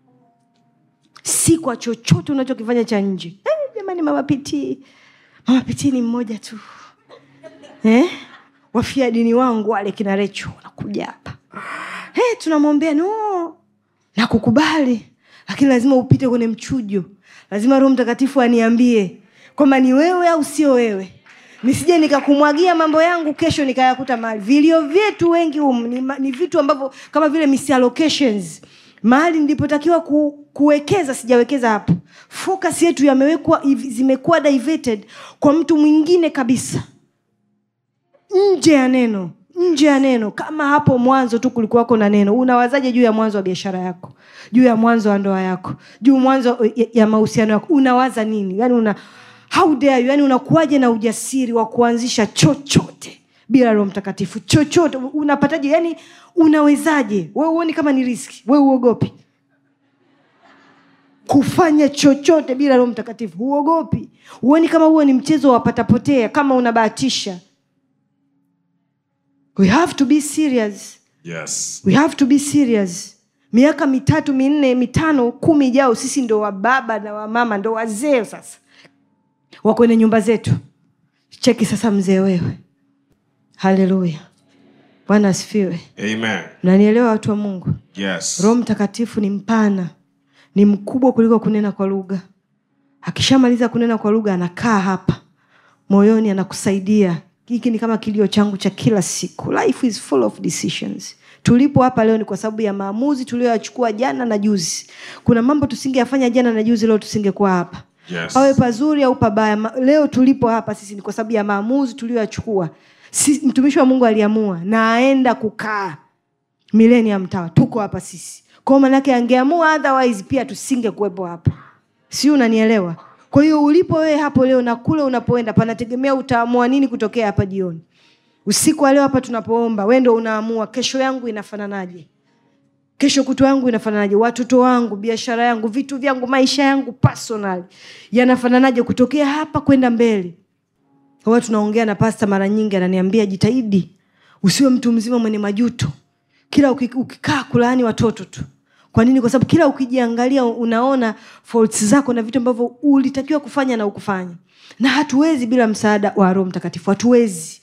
si kwa chochote unachokifanya cha nje eh, jamani mama pitii mama pitii ni mmoja tu eh? wafia dini wangu wale kina recho wanakuja hapa eh, tunamwombea no na kukubali lakini lazima upite kwenye mchujo lazima roho mtakatifu aniambie kwamba ni wewe au sio wewe nisije nikakumwagia mambo yangu kesho nikayakuta mahali vilio vyetu wengi um, ni, ma- ni vitu ambavyo kama vile misallocations mahali nilipotakiwa ku, kuwekeza sijawekeza hapo focus yetu yamewekwa hivi- zimekuwa diverted kwa mtu mwingine kabisa nje ya neno nje ya neno kama hapo mwanzo tu kulikuwako na neno unawazaje juu ya mwanzo wa biashara yako juu ya mwanzo wa ndoa yako juu mwanzo ya, ya mahusiano yako unawaza nini yani una how dare you yani unakuwaje na ujasiri wa kuanzisha chochote bila roho mtakatifu chochote unapataje yani unawezaje we uoni kama ni riski we uogopi kufanya chochote bila roho mtakatifu huogopi huoni kama huo ni mchezo wa patapotea kama unabahatisha we have to be serious Yes. we have to be serious miaka mitatu minne mitano kumi ijao sisi ndo wababa na wamama ndo wazee sasa wa kwenye nyumba zetu cheki sasa mzee wewe haleluya bwana asifiwe Amen. nanielewa watu wa mungu Yes. roho mtakatifu ni mpana ni mkubwa kuliko kunena kwa lugha akishamaliza kunena kwa lugha anakaa hapa moyoni anakusaidia hiki ni kama kilio changu cha kila siku life is full of decisions tulipo hapa leo ni kwa sababu ya maamuzi tuliyoyachukua jana na juzi kuna mambo tusingeyafanya jana na juzi leo tusingekuwa hapa Yes. pawe pazuri au pabaya ma- leo tulipo hapa sisi ni kwa sababu ya maamuzi tuliyoyachukua si, mtumishi wa mungu aliamua na aenda kukaa millennium tower tuko hapa sisi kwao manake angeamua otherwise pia tusinge kuwepo hapa si unanielewa kwa hiyo ulipo wewe hapo leo na kule unapoenda panategemea utaamua nini kutokea hapa jioni usiku wa leo hapa tunapoomba we ndo unaamua kesho yangu inafananaje kesho kutu yangu inafananaje watoto wangu biashara yangu vitu vyangu maisha yangu personal yanafananaje kutokea hapa kwenda mbele huwa tunaongea na pasta mara nyingi ananiambia jitahidi usiwe mtu mzima mwenye majuto kila uki- ukikaa kulaani watoto tu kwa nini kwa sababu kila ukijiangalia unaona faults zako na vitu ambavyo ulitakiwa kufanya na ukufanya na hatuwezi bila msaada wa roho mtakatifu hatuwezi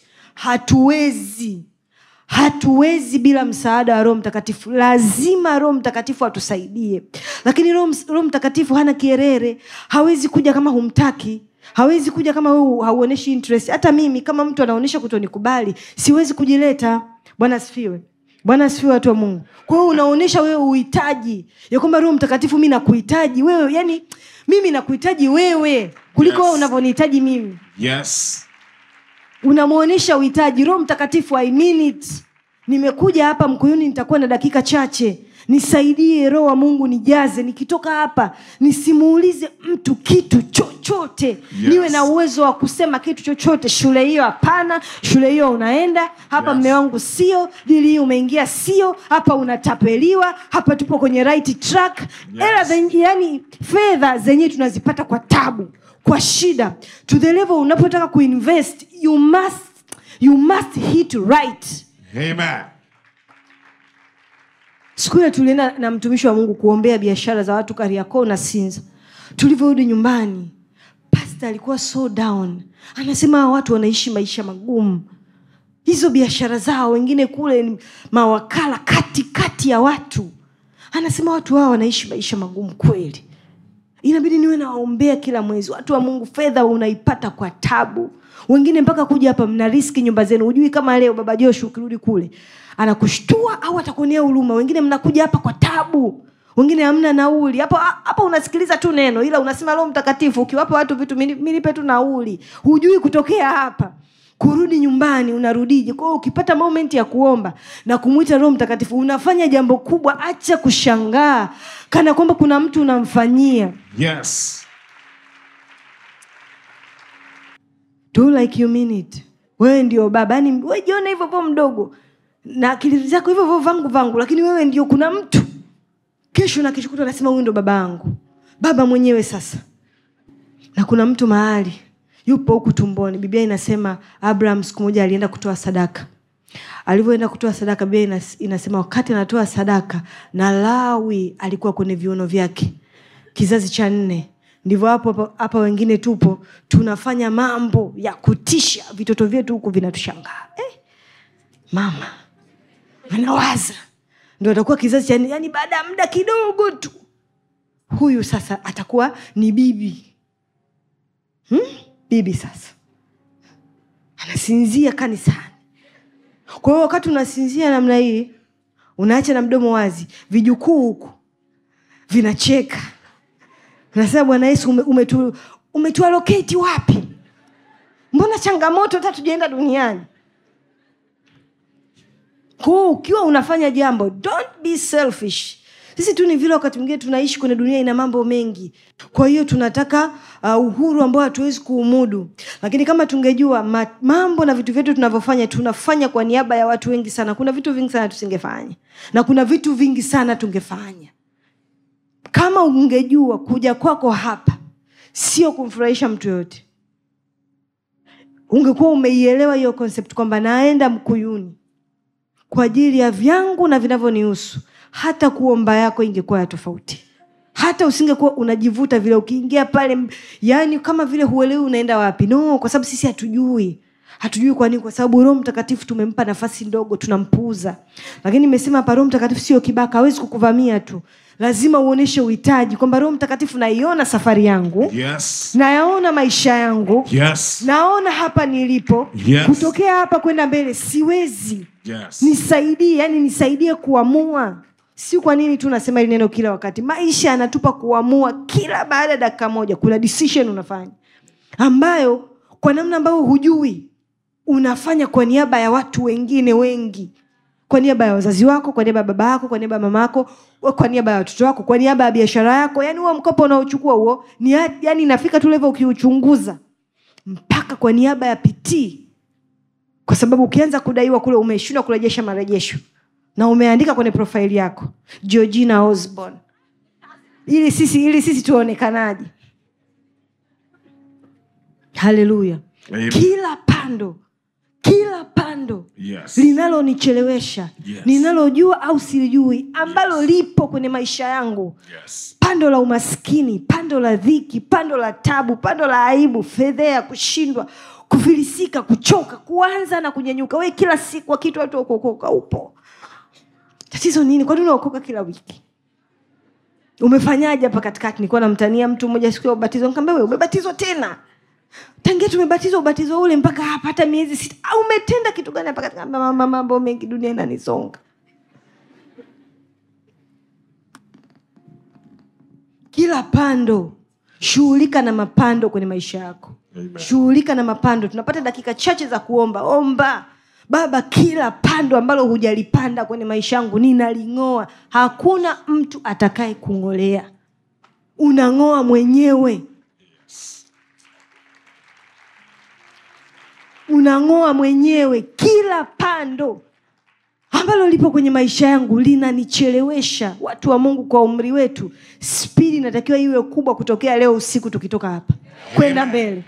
hatuwezi hatuwezi bila msaada wa roho mtakatifu lazima roho mtakatifu atusaidie lakini roho Ms- roho mtakatifu hana kierere hawezi kuja kama humtaki hawezi kuja kama wewe hauoneshi interest hata mimi kama mtu anaonyesha kutonikubali siwezi kujileta bwana asifiwe bwana asifiwe watu wa mungu kwa hiyo unaonyesha wewe uhitaji ya kwamba roho mtakatifu mi nakuhitaji wewe yani mimi nakuhitaji wewe kuliko Yes. wewe unavyonihitaji mimi Yes. unamwonyesha uhitaji roho mtakatifu I mean it nimekuja hapa mkuyuni nitakuwa na dakika chache nisaidie roho wa mungu nijaze nikitoka hapa nisimuulize mtu kitu chochote yes. niwe na uwezo wa kusema kitu chochote shule hiyo hapana shule hiyo unaenda hapa Yes. mme wangu sio dili hii umeingia sio hapa unatapeliwa hapa tupo kwenye right track Yes. Hela zen- yani fedha zenyewe tunazipata kwa tabu kwa shida to the level unapotaka kuinvest you must you must hit right Amen. siku ile tulienda na mtumishi wa mungu kuombea biashara za watu kariakoo na sinza tulivyorudi nyumbani pasta alikuwa so down anasema hawa watu wanaishi maisha magumu hizo biashara zao wengine kule ni mawakala kati kati ya watu anasema watu hao wanaishi maisha magumu kweli inabidi niwe nawaombea kila mwezi watu wa mungu fedha unaipata kwa tabu wengine mpaka kuja hapa mna riski nyumba zenu hujui kama leo baba joshi ukirudi kule anakushtua au atakuonea huruma wengine mnakuja hapa kwa tabu wengine hamna nauli hapo hapa unasikiliza tu neno ila unasema roho mtakatifu ukiwapa watu vitu mini- minipe tu nauli hujui kutokea hapa kurudi nyumbani unarudije kwao ukipata moment ya kuomba na kumwita roho mtakatifu unafanya jambo kubwa acha kushangaa kana kwamba kuna mtu unamfanyia Yes. do like you mean it wewe ndio baba yani we jiona hivyo vo mdogo na akili zako hivyo vo vangu vangu lakini wewe ndio kuna mtu kesho na keshokuta anasema huyu ndo baba yangu baba mwenyewe sasa na kuna mtu mahali yupo huku tumboni biblia inasema abraham siku moja alienda kutoa sadaka alivyoenda kutoa sadaka biblia inas- inasema wakati anatoa sadaka na lawi alikuwa kwenye viuno vyake kizazi cha nne ndivyo hapo hapo- hapa wengine tupo tunafanya mambo ya kutisha vitoto vyetu huku vinatushangaa eh, mama anawaza ndo atakuwa kizazi cha nne yani baada ya muda kidogo tu huyu sasa atakuwa ni bibi hmm? bibi sasa anasinzia kanisani kwa hiyo wakati unasinzia namna hii unaacha na mdomo wazi vijukuu huku vinacheka nasema bwana yesu ume, umetu, umetualoketi wapi mbona changamoto hata tujaenda duniani kwao ukiwa unafanya jambo don't be selfish sisi tu ni vile wakati mwingine tunaishi kwenye dunia ina mambo mengi kwa hiyo tunataka uh, uhuru ambao hatuwezi kuumudu lakini kama tungejua ma, mambo na vitu vyetu tunavyofanya tunafanya kwa niaba ya watu wengi sana kuna vitu vingi sana tusingefanya na kuna vitu vingi sana tungefanya kama ungejua kuja kwako hapa sio kumfurahisha mtu yoyote ungekuwa umeielewa hiyo concept kwamba naenda mkuyuni kwa ajili ya vyangu na vinavyonihusu hata kuomba yako ingekuwa ya tofauti hata usingekuwa unajivuta vile ukiingia pale m- yaani kama vile huelewi unaenda wapi no kwa sababu sisi hatujui hatujui kwa nini kwa sababu roho mtakatifu tumempa nafasi ndogo tunampuuza lakini nimesema hapa roho mtakatifu sio kibaka hawezi kukuvamia tu lazima uonyeshe uhitaji kwamba roho mtakatifu naiona safari yangu Yes. nayaona maisha yangu Yes. naona hapa nilipo Yes. kutokea hapa kwenda mbele siwezi Yes. nisaidie yani nisaidie kuamua si kwa nini tu nasema hili neno kila wakati maisha yanatupa kuamua kila baada ya dakika moja kuna decision unafanya ambayo kwa namna ambayo hujui unafanya kwa niaba ya watu wengine wengi kwa niaba ya wazazi wako kwa niaba ya baba yako kwa niaba ya mama yako kwa niaba ya watoto wako kwa niaba ya biashara yako yani huo mkopo unaochukua huo ni ya- yani inafika tu level ukiuchunguza mpaka kwa niaba ya pitii kwa sababu ukianza kudaiwa kule umeshindwa kurejesha marejesho na umeandika kwenye profaili yako georgina osborn ili sisi ili sisi tuonekanaje haleluya Amen. kila pando kila pando Yes. linalonichelewesha Yes. ninalojua au silijui ambalo lipo kwenye maisha yangu Yes. pando la umaskini pando la dhiki pando la tabu pando la aibu fedhea kushindwa kufilisika kuchoka kuanza na kunyanyuka we kila siku akitu watu wa kuokoka upo tatizo nini kwani unaokoka kila wiki umefanyaje hapa katikati nilikuwa namtania mtu mmoja siku ya ubatizo nikamwambia wewe umebatizwa tena tangia tumebatizwa ubatizo ule mpaka hapa hata miezi sita au umetenda kitu gani hapa katika mama mambo mengi dunia inanisonga kila pando shughulika na mapando kwenye maisha yako Amen. shughulika na mapando tunapata dakika chache za kuomba omba baba kila pando ambalo hujalipanda kwenye maisha yangu ninaling'oa hakuna mtu atakaye kung'olea unang'oa mwenyewe unang'oa mwenyewe kila pando ambalo lipo kwenye maisha yangu linanichelewesha watu wa mungu kwa umri wetu spidi inatakiwa iwe kubwa kutokea leo usiku tukitoka hapa kwenda mbele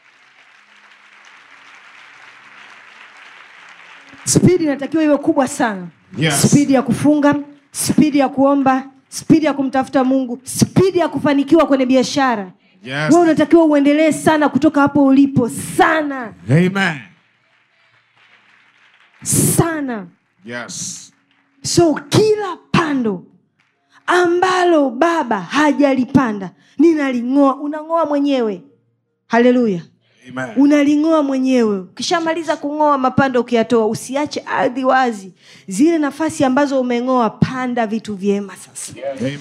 spidi inatakiwa iwe kubwa sana Yes. spidi ya kufunga spidi ya kuomba spidi ya kumtafuta mungu spidi ya kufanikiwa kwenye biashara Yes. we unatakiwa uendelee sana kutoka hapo ulipo sana Amen. sana Yes. so kila pando ambalo baba hajalipanda ninaling'oa unang'oa mwenyewe haleluya Amen. unaling'oa mwenyewe ukishamaliza kung'oa mapando ukiyatoa usiache ardhi wazi zile nafasi ambazo umeng'oa panda vitu vyema sasa Amen.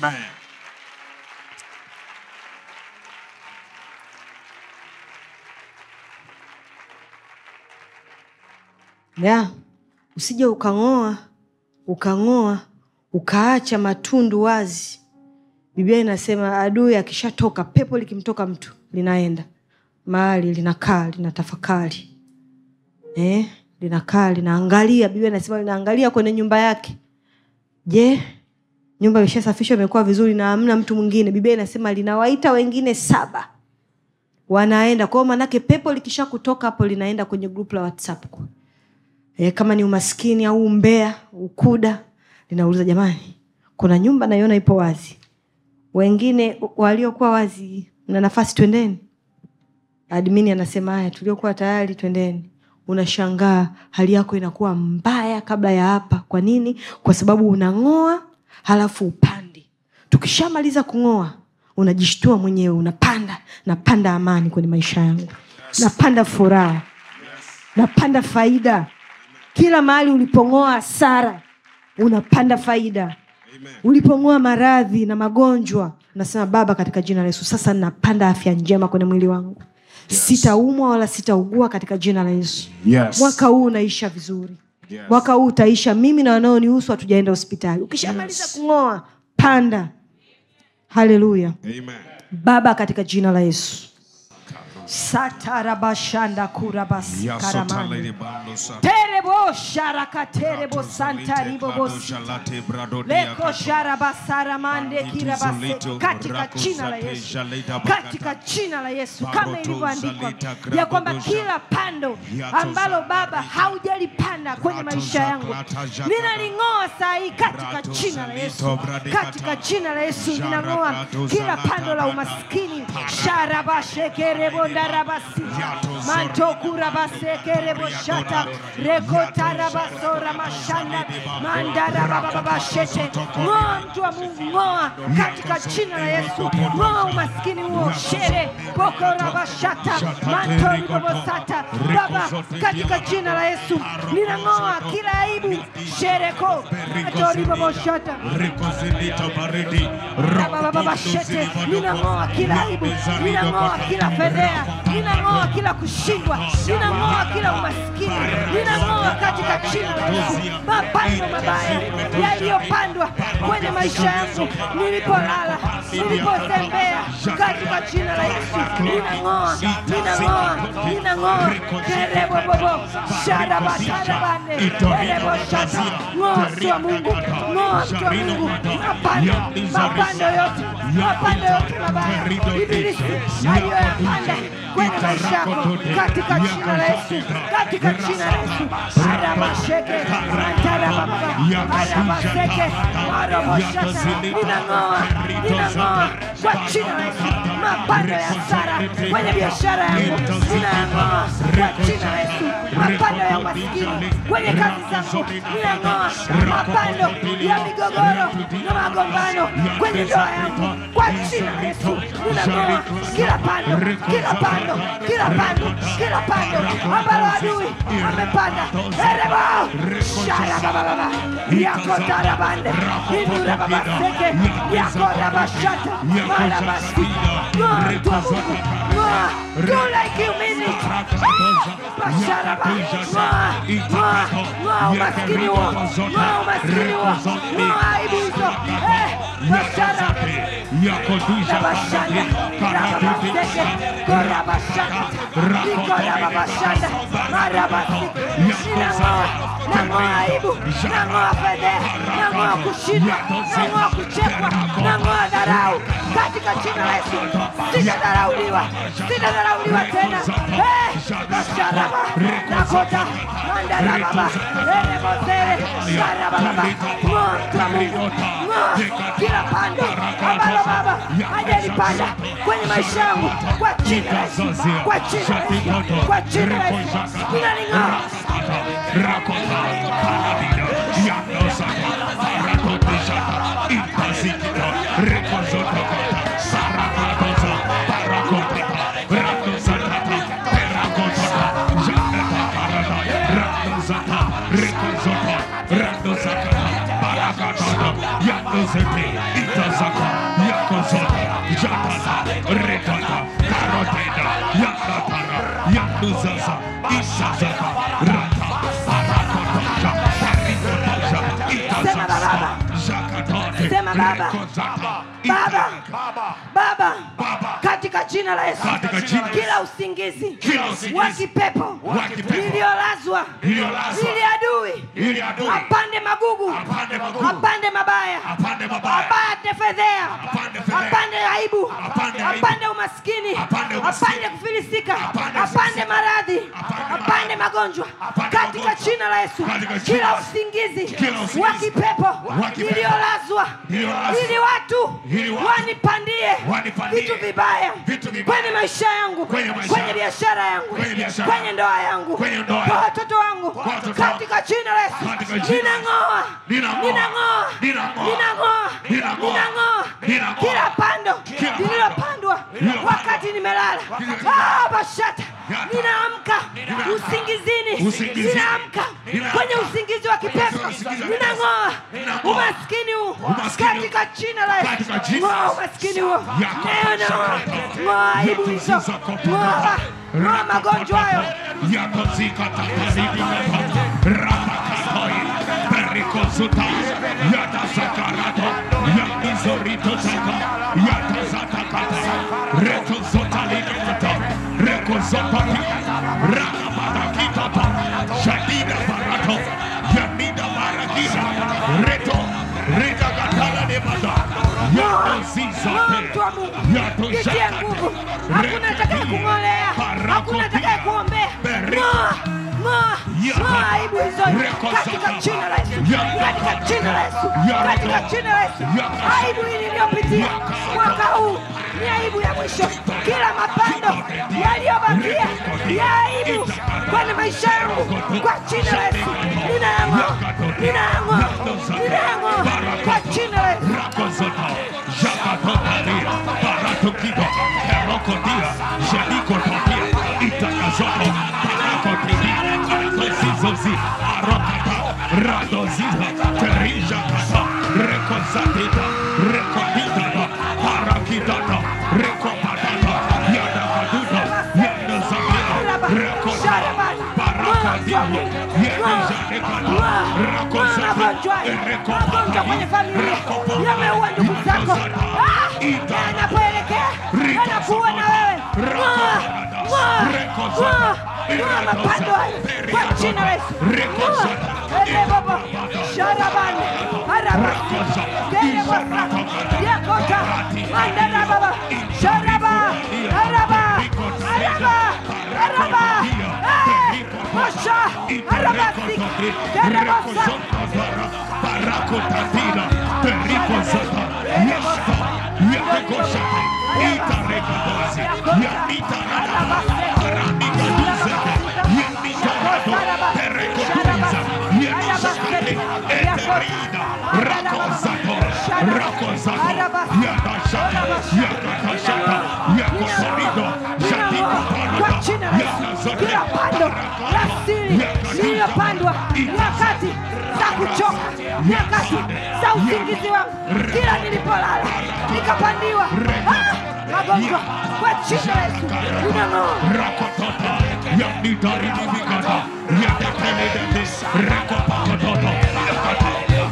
ya usije ukang'oa ukang'oa ukaacha matundu wazi biblia inasema adui akishatoka pepo likimtoka mtu linaenda mahali linakaa linatafakari eh, linakaa linaangalia biblia inasema linaangalia kwenye nyumba yake je nyumba imeshasafishwa imekuwa vizuri na hamna mtu mwingine biblia inasema linawaita wengine saba wanaenda kwao manake pepo likisha kutoka hapo linaenda kwenye grupu la whatsapp e, kama ni umaskini au umbea ukuda linauliza jamani kuna nyumba naiona ipo wazi wengine waliokuwa wazi na nafasi twendeni admini anasema haya tuliokuwa tayari twendeni unashangaa hali yako inakuwa mbaya kabla ya hapa kwa nini kwa sababu unang'oa halafu upandi tukishamaliza kung'oa unajishtua mwenyewe unapanda napanda amani kwenye maisha yangu napanda furaha napanda faida kila mahali ulipong'oa hasara unapanda faida ulipong'oa maradhi na magonjwa nasema baba katika jina la yesu sasa napanda afya njema kwenye mwili wangu sitaumwa wala sitaugua katika jina la yesu Yes. mwaka huu unaisha vizuri Yes. mwaka huu utaisha mimi na wanaonihusu hatujaenda hospitali ukishamaliza Yes. kung'oa panda haleluya Amen. baba katika jina la yesu satarabashanda kurabasikarama Yasotalede bando sa- terebo sharakaterebo santaribobosi leko sharabasaramande kirabase katika jina la yesu katika jina la yesu kama ilivyoandikwa ya kwamba kila pando ambalo baba haujalipanda kwenye maisha yangu ninaling'oa saa hii katika jina la yesu katika jina la yesu ninang'oa kila pando la umaskini sharabashekerebondarabasi mantokurabasekereboshata rekotarabasora mashanda mandarabababashete ng'oa mtu wa mungu ng'oa katika jina la yesu ng'oa umaskini huo shere pokorabashata mantoribobosata baba katika jina la yesu ninang'oa kila aibu shereko mantoriboboshata babababashete ninang'oa kila aibu ninang'oa kila fedhea ninang'oa kila kushindwa ninang'oa kila umaskini ninang'oa katika jina la yesu mapando mabaya yaliyopandwa kwenye maisha yangu nilipolala nilipotembea katika jina la yesu ninang'oa ninang'oa ninang'oa kerebobobo sharabatarabane ereboshata ng'oa mtu wa mungu ng'oa mtu wa mungu mapando mapando yote mapando yote mabaya ibilisi aliyoyapanda kwenye maisha yako katika jina la yesu katika jina la yesu arabasheke antarababa arabaseke aroboshata ninang'oa ninang'oa kwa jina la yesu mapando ya sara kwenye biashara yangu ninayang'oa kwa jina la yesu mapando ya umaskini kwenye kazi zangu ninang'oa mapando ya migogoro na magombano kwenye ndoa yangu kwa jina la yesu ninang'oa kila pando kila pando kila pando kila pando ambalo adui amepanda erebo sharabababa yakotarabande indurababaseke yakorabashata marabasi ng'oa mtu wa mungu ng'oa do like you mean it basharaba ng'oa ng'oa ng'oa umaskini huo ng'oa umaskini huo ng'oa aibu hizo eh bashara Rabashanda, Rababaseke, Korabashanda, Ikorababashanda, Marabasi, ninang'oa, nang'oa aibu, nang'oa fedheha, nang'oa kushindwa, nang'oa kuchekwa, nang'oa dharau katika jina la Yesu. Sitadharauliwa, sitadharauliwa tena. Eh, Basharaba, Nakota, Mandarababa, Erebosere, Sharababa, ng'oa mtu wa Mungu, ng'oa kila pando ambalo Baba hajalipanda kwenye maisha yangu kwa jina la Yesu, kwa jina la Yesu, kwa jina la Yesu, ninaling'oa Yakuzasa, Isazaka, rata barakotosha perikotosha Sema baba. Zakatote, Sema baba. rekozata, Baba. Baba. baba Baba. katika jina la yesu Katika jina la kila usingizi Kila usingizi. wa kipepo Wa kipepo. iliyolazwa Iliyolazwa. ili adui Ili adui. apande magugu Apande magugu. apande mabaya Apande mabaya. apande fedhea Apande fedhea. apande aibu Apande aibu. apande umaskini Apande umaskini. apande kufilisika Apande apande kufilisika. maradhi Apande apande magonjwa Apande katika magonjwa. jina la yesu Katika jina kila la- usingizi Kila usingizi. wa kipepo Wa kipepo. iliyolazwa Iliyolazwa. ili watu Ili watu. wanipandie Wanipandie. vitu vibaya Vitu vibaya. kwenye maisha yangu Kwenye maisha kwenye yangu. biashara yangu Kwenye biashara. kwenye ndoa yangu Kwenye ndoa kwa yangu. watoto wangu Kwa watoto wangu. katika jina la Yesu Katika jina. ninang'oa Ninang'oa. ninang'oa Ninang'oa. ninang'oa Ninang'oa. ninang'oa Ninang'oa. kila pando Kila pando. lililopandwa Lililopandwa. wakati nimelala Wakati- Ah, bashata Yata. ninaamka Ninaamka. usingizini Usingizini. ninaamka Ninaamka. kwenye usingizi wa kipepo Kwenye usingizi wa ninang'oa Ninang'oa. umaskini huu Umaskini huu. katika jina la Yesu Katika jina la ng'oa Yesu. umaskini huo Yako. neno ng'oa aibu hizo ng'oa ng'oa magonjwa hayo Ng'oa mtu wa Mungu jitie nguvu hakuna atakaye kung'olea hakuna atakaye kuombea ng'oa ng'oa ng'oa aibu hizo katika jina la Yesu katika jina la Yesu katika jina la Yesu aibu hii niliyopitia mwaka huu ni aibu ya mwisho kila mapando yaliyobakia ya aibu kwenye maisha yangu kwa jina la Yesu ninayang'oa ninayang'oa ninayang'oa kwa jina la Yesu Rakozota, Jakatopatia, Paratokido, Perokodia, Jelikototia, Itakazoto, Parakotidi, Artosizozi, Arokata, Radozida, Terijakata, Rekozatita, Rekoditata, Parakitata, Rekopatata, Yadakaduda, Yadazatita, Rekotata, Parakadini, Yadajanekata, Rakozati, magonjwa kwenye familia yameua ndugu zako Ah! yanapoelekea yanakuwa na wewe Ng'oa! Ng'oa! Ng'oa! Ng'oa mapando hayo kwa jina la Yesu Ng'oa! Ele baba sharabani harabasi kele basa yakota mandara baba sharaba haraba haraba haraba Eh! Mosha harabasi kele basa Paracotatina, Perikozata, Yasta, Yakoshata, Itarekodozi, Yanita Radaba, Paranikaduze, Yanita Rado, Perekotuza, Yanishakate, Eterida, Rakozato, Rakozato, Yadashata, Yakatashata, Yakosorido, Jatiko kwa Parada, jina la Yesu, kila pando la siri lililopandwa nyakati za kuchoka, nyakati za usingizi wangu, kila nilipolala nikapandiwa Ah! magonjwa kwa jina la Yesu ninang'oa Rakotota, Yanita Ridivigata, Yateteledete, Rekopakotota, Yakata,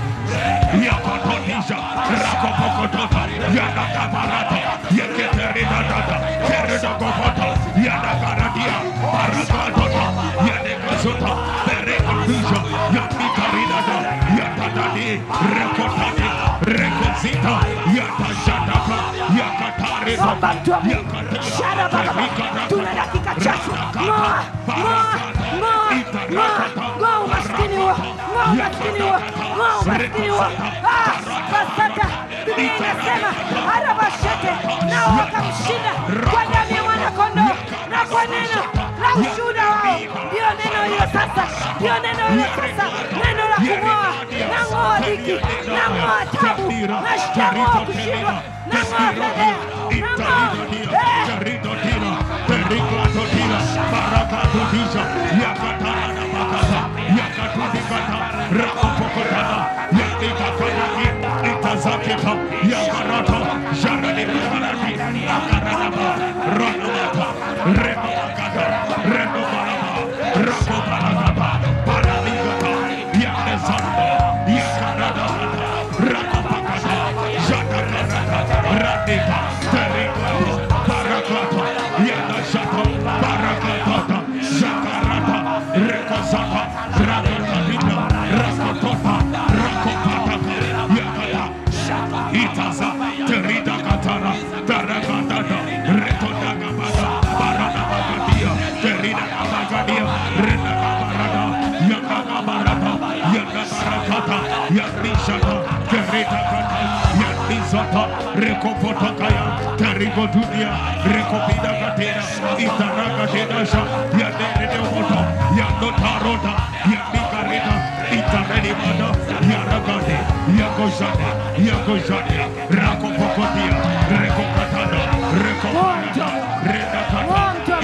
Yakotonisha, Rakopakotota, Yanakabarata, Yaketeridadata, Keredogopota, Yanakaradia, Paragatota, Yanekazota, Perekadisha, Yanitaridada, Yatadadi, Rekotati, Rekozita, Yatashataka, Yakatarida, Omba mtu wa Mungu. Shara baba, tuna dakika chache. Ng'oa, ng'oa, ng'oa, ng'oa, ng'oa umaskini huo, ng'oa umaskini huo, ng'oa umaskini huo. Ah, Basata, Biblia inasema arabashete, nao wakamshinda kwa damu ya mwanakondoo na kwa neno la ushuhuda wao. Ndio neno hilo sasa, ndio neno hilo sasa, neno la kung'oa, na ng'oa dhiki, na ng'oa tabu, na shang'oa kushindwa, na ng'oa fedheha, na ng'oa eh, Rakopalagata, renakabarada yakakabarada yakabarakata yarishata keretakata yanisata rekopotakaya kerigodunia rekopidakatera itaragatedasha yaderedemoto yandotarota yandikareta itarenimada yaragade yagoshade yagoshade rakopokotia rekokatana rekoparada redakata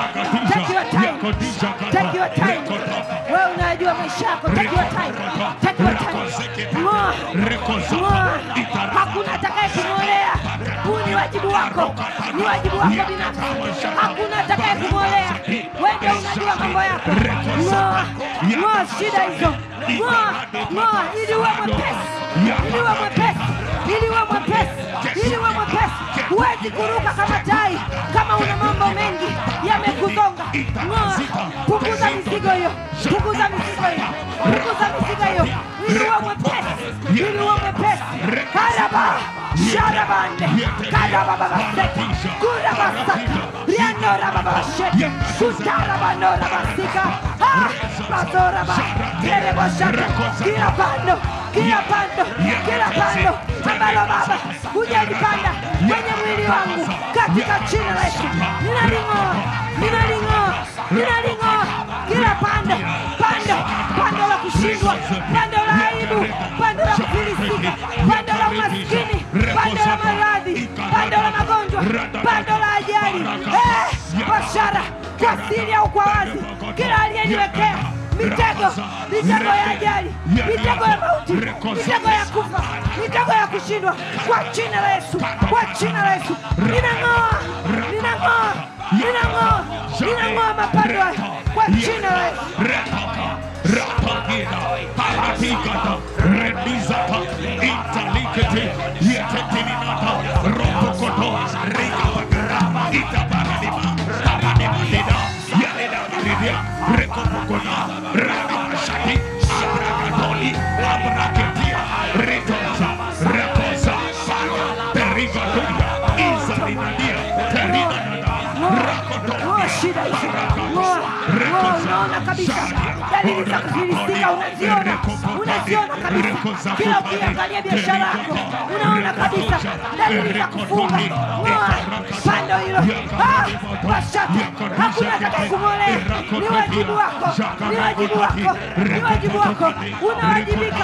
Take your time. itanagatisha Take your yakodishakata time. rekota Wewe unajua maisha yako. Take your time. Take your time. Ng'oa. Ng'oa. Hakuna atakaye kung'olea. Huu ni wajibu wako, ni wajibu wako binafsi. Hakuna atakaye kung'olea. Wewe ndio unajua mambo yako. Ng'oa. Ng'oa shida hizo. Ng'oa. Ng'oa ili uwe mwepesi, ili uwe mwepesi, ili uwe mwepesi, ili uwe mwepesi. Huwezi kuruka kama tai kama una mambo mengi yamekuzonga. Ng'oa. Punguza mizigo hiyo, punguza mizigo hiyo, punguza mizigo hiyo, ili uwe mwepesi, ili uwe mwepesi. Karaba, sharabande, karabababasete, kurabasata, riandorababashete, sutarabandorabasika, ah, bazoraba, kereboshata, kila pando, kila pando, kila pando ambalo Baba hujalipanda kwenye mwili wangu katika jina la Yesu, ninaling'oa, ninaling'oa, ninaling'oa kila pando, pando, pando la kushindwa, pando la aibu, pando la kufilisika, pando la umaskini, pando la maradhi, pando la magonjwa, pando la ajali, eh, bashara kwa siri au kwa wazi, kila aliyeniwekea mitego, mitego ya ajali, mitego ya mauti, mitego ya kufa, mitego ya kushindwa, kwa jina la Yesu, kwa jina la Yesu, ninang'oa, ninang'oa, ninang'oa, ninang'oa mapando haya kwa jina la Yesu. Retaka, Ratakina, Paratikata, Rendizata, Intalikete, Yetetinata, Ropokoto, Rikabagara, Itabaranima, Paranimadina, Yanida Maridia, Rekopokona, Ranamashati, Abragatoli, Abraketia, Retosa, Rekosa, Fire, Perigotuya, Izalinadia, Terinanada, Rakoto, Ng'oa shida hizo, ng'oa, ng'oa. Unaona kabisa dalili za kufilisika, unaziona, unaziona kabisa. Kila ukiangalia biashara yako, unaona kabisa dalili za kufunga. Ng'oa pando hilo, Ah, washati, hakuna atakaye kung'olea. Ni wajibu wako, ni wajibu wako, ni wajibu wako, unawajibika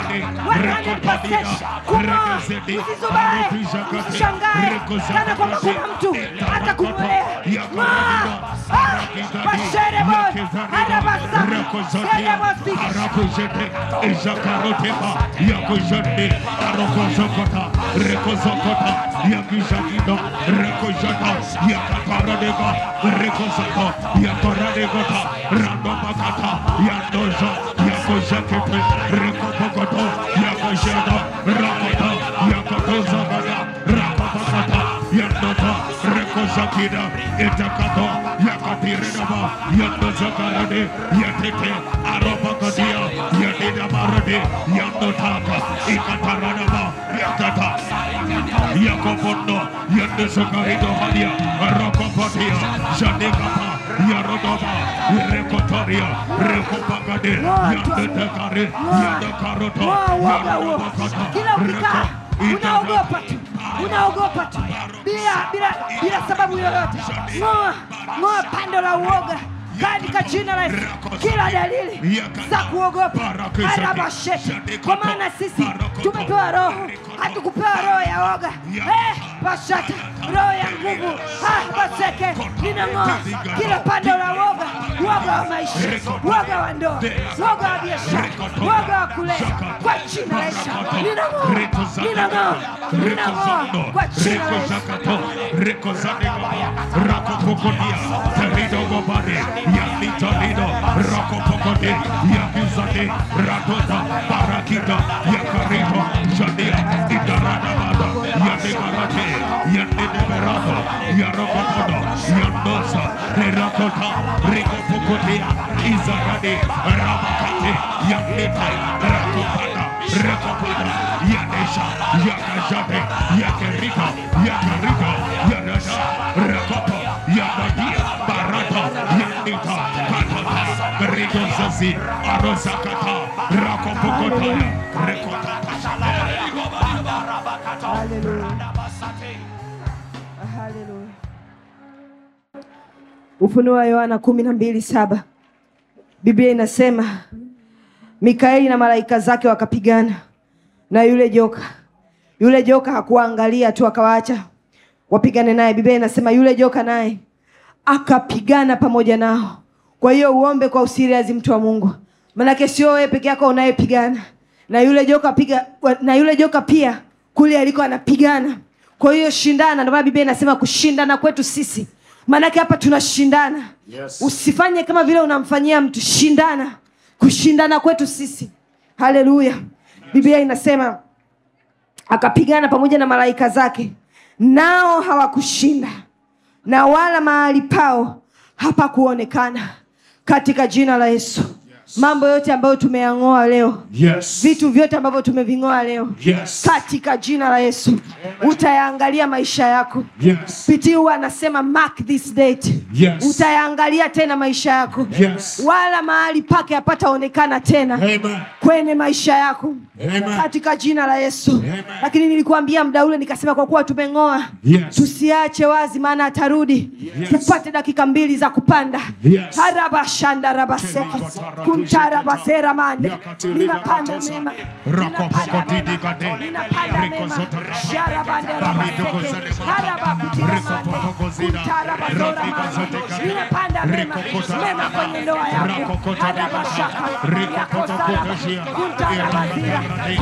100% kung'oa. Usizubae, usishangae kana kwamba kuna mtu atakung'olea. Ng'oa, Ah, washerebo, arabasa, serebo, Arakujete, Izakaroteba, Yakujande, Arokozokota, Rekozokota, Yakizakido, Rekozata, Yakataradega, Rekozako, Yakaradegota, Randomakata, Yandoza, Yakozakete, Rekopokoto, Yakojada, Rakota, Yakatozagada, Rakopakata, Yandota, Rekozakida, Etakato, Yakatirinaba, Yandozakarade, Yatete, Arapakadia, Yadida Barade, Yandotaka, Ikataranaba, Yatata, Yakopondo, Yandesakarido Hadia, Arakopatia, Jadekapa, Yarodova, Rekotoria, Rekopagade, Yandetekare, Yandekaroto, Ng'oa uoga huo. Yarabakata, Kila ukikaa Reko- unaogopa tu, unaogopa tu bila bila bila sababu yoyote. Ng'oa ng'oa pando la uoga katika jina la Yesu, kila dalili za kuogopa arabashete, kwa maana sisi tumepewa roho, hatukupewa roho ya woga. Eh, bashata, roho ya nguvu. Ah, baseke, ninang'oa kila pando la woga, woga wa maisha, woga wa ndoa, woga wa biashara, woga wa kulea, kwa jina la Yesu, ninang'oa, ninang'oa, ninang'oa kwa jina la Yesu. Rekozakato, Rekozanega, Rakopokodia, Terido Gobade, Yanitonido, Rakopokode, Yakizade, Ratota, Barakita, Yakarito, Shadia, Idaradamada, Yadegarate, Yandeberado, Yarokopodo, Yandosa, Terakota, Rikopokodia, Izarade, Ramakate, Yanita, Rakopada, Rakopada, Yadesha, Yakajade, Yakerika, Yakarika, Yadada, Rakopo, Yadadia, Barata, Yanita, Katata, ridozazi arosakata rakopokotaya rekotapashata Haleluya. Ufunuo wa Yohana kumi na mbili saba Biblia inasema Mikaeli na malaika zake wakapigana na yule joka. Yule joka hakuwaangalia tu akawaacha wapigane naye. Biblia inasema yule joka naye akapigana pamoja nao. Kwa hiyo uombe kwa usiriazi, mtu wa Mungu, manake sio wewe peke yako unayepigana na yule joka piga, na yule joka pia kule aliko anapigana. Kwa hiyo shindana, ndio maana Biblia inasema kushindana kwetu sisi, maanake hapa tunashindana. Yes. Usifanye kama vile unamfanyia mtu, shindana. Kushindana kwetu sisi, haleluya. Biblia inasema akapigana pamoja na malaika zake, nao hawakushinda, na wala mahali pao hapakuonekana, katika jina la Yesu. Mambo yote ambayo tumeyang'oa leo, Yes. vitu vyote ambavyo tumeving'oa leo, Yes. katika jina la Yesu utayaangalia maisha yako. Yes. Pitii huwa anasema mark this date. Yes. Utayaangalia tena maisha yako, Yes. wala mahali pake hapataonekana tena Amen. kwenye maisha yako Amen. katika jina la Yesu. Amen. Lakini nilikuambia muda ule nikasema, kwa kuwa tumeng'oa Yes. tusiache wazi, maana atarudi. Yes. Tupate dakika mbili za kupanda Yes. harabashandarabaseke kuntarabaseramande ninapanda mema Rakopokotidigade. ninapanda mema Rikozotara. sharabanderabaseke harabakutirabande kuntarabazoramande ninapanda mema mema kwenye ndoa yako harabashaka yakosaraba kuntarabazira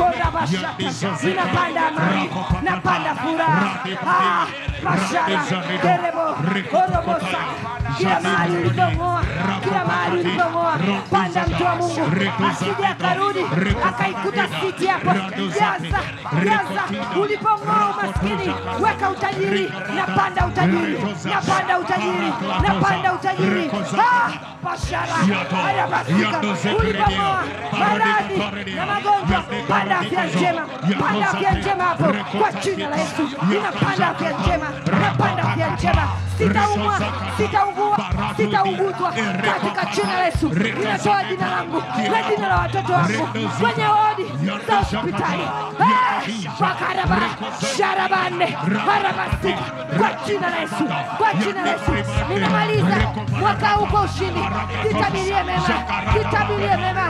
korabashaka ninapanda amani napanda furaha Ah, mashara derebo orobosa kila mahali ulipong'oa kila mahali ulipong'oa panda mtu wa mungu asije akarudi akaikuta siti yako jaza jaza ulipong'oa umaskini weka utajiri napanda utajiri napanda utajiri napanda utajiri Ah, mashara haya basika ulipong'oa maradhi na magonjwa panda afya njema panda afya njema hapo kwa jina la yesu ninapanda afya njema napanda afya njema sitaumwa sitaugua sitauguzwa katika jina la yesu ninatoa jina langu na jina la watoto wangu kwenye wodi za hospitali Eh, wakaraba sharabane harabasika kwa jina la yesu kwa jina la yesu ninamaliza mwaka huu kwa ushindi nitabirie mema nitabirie mema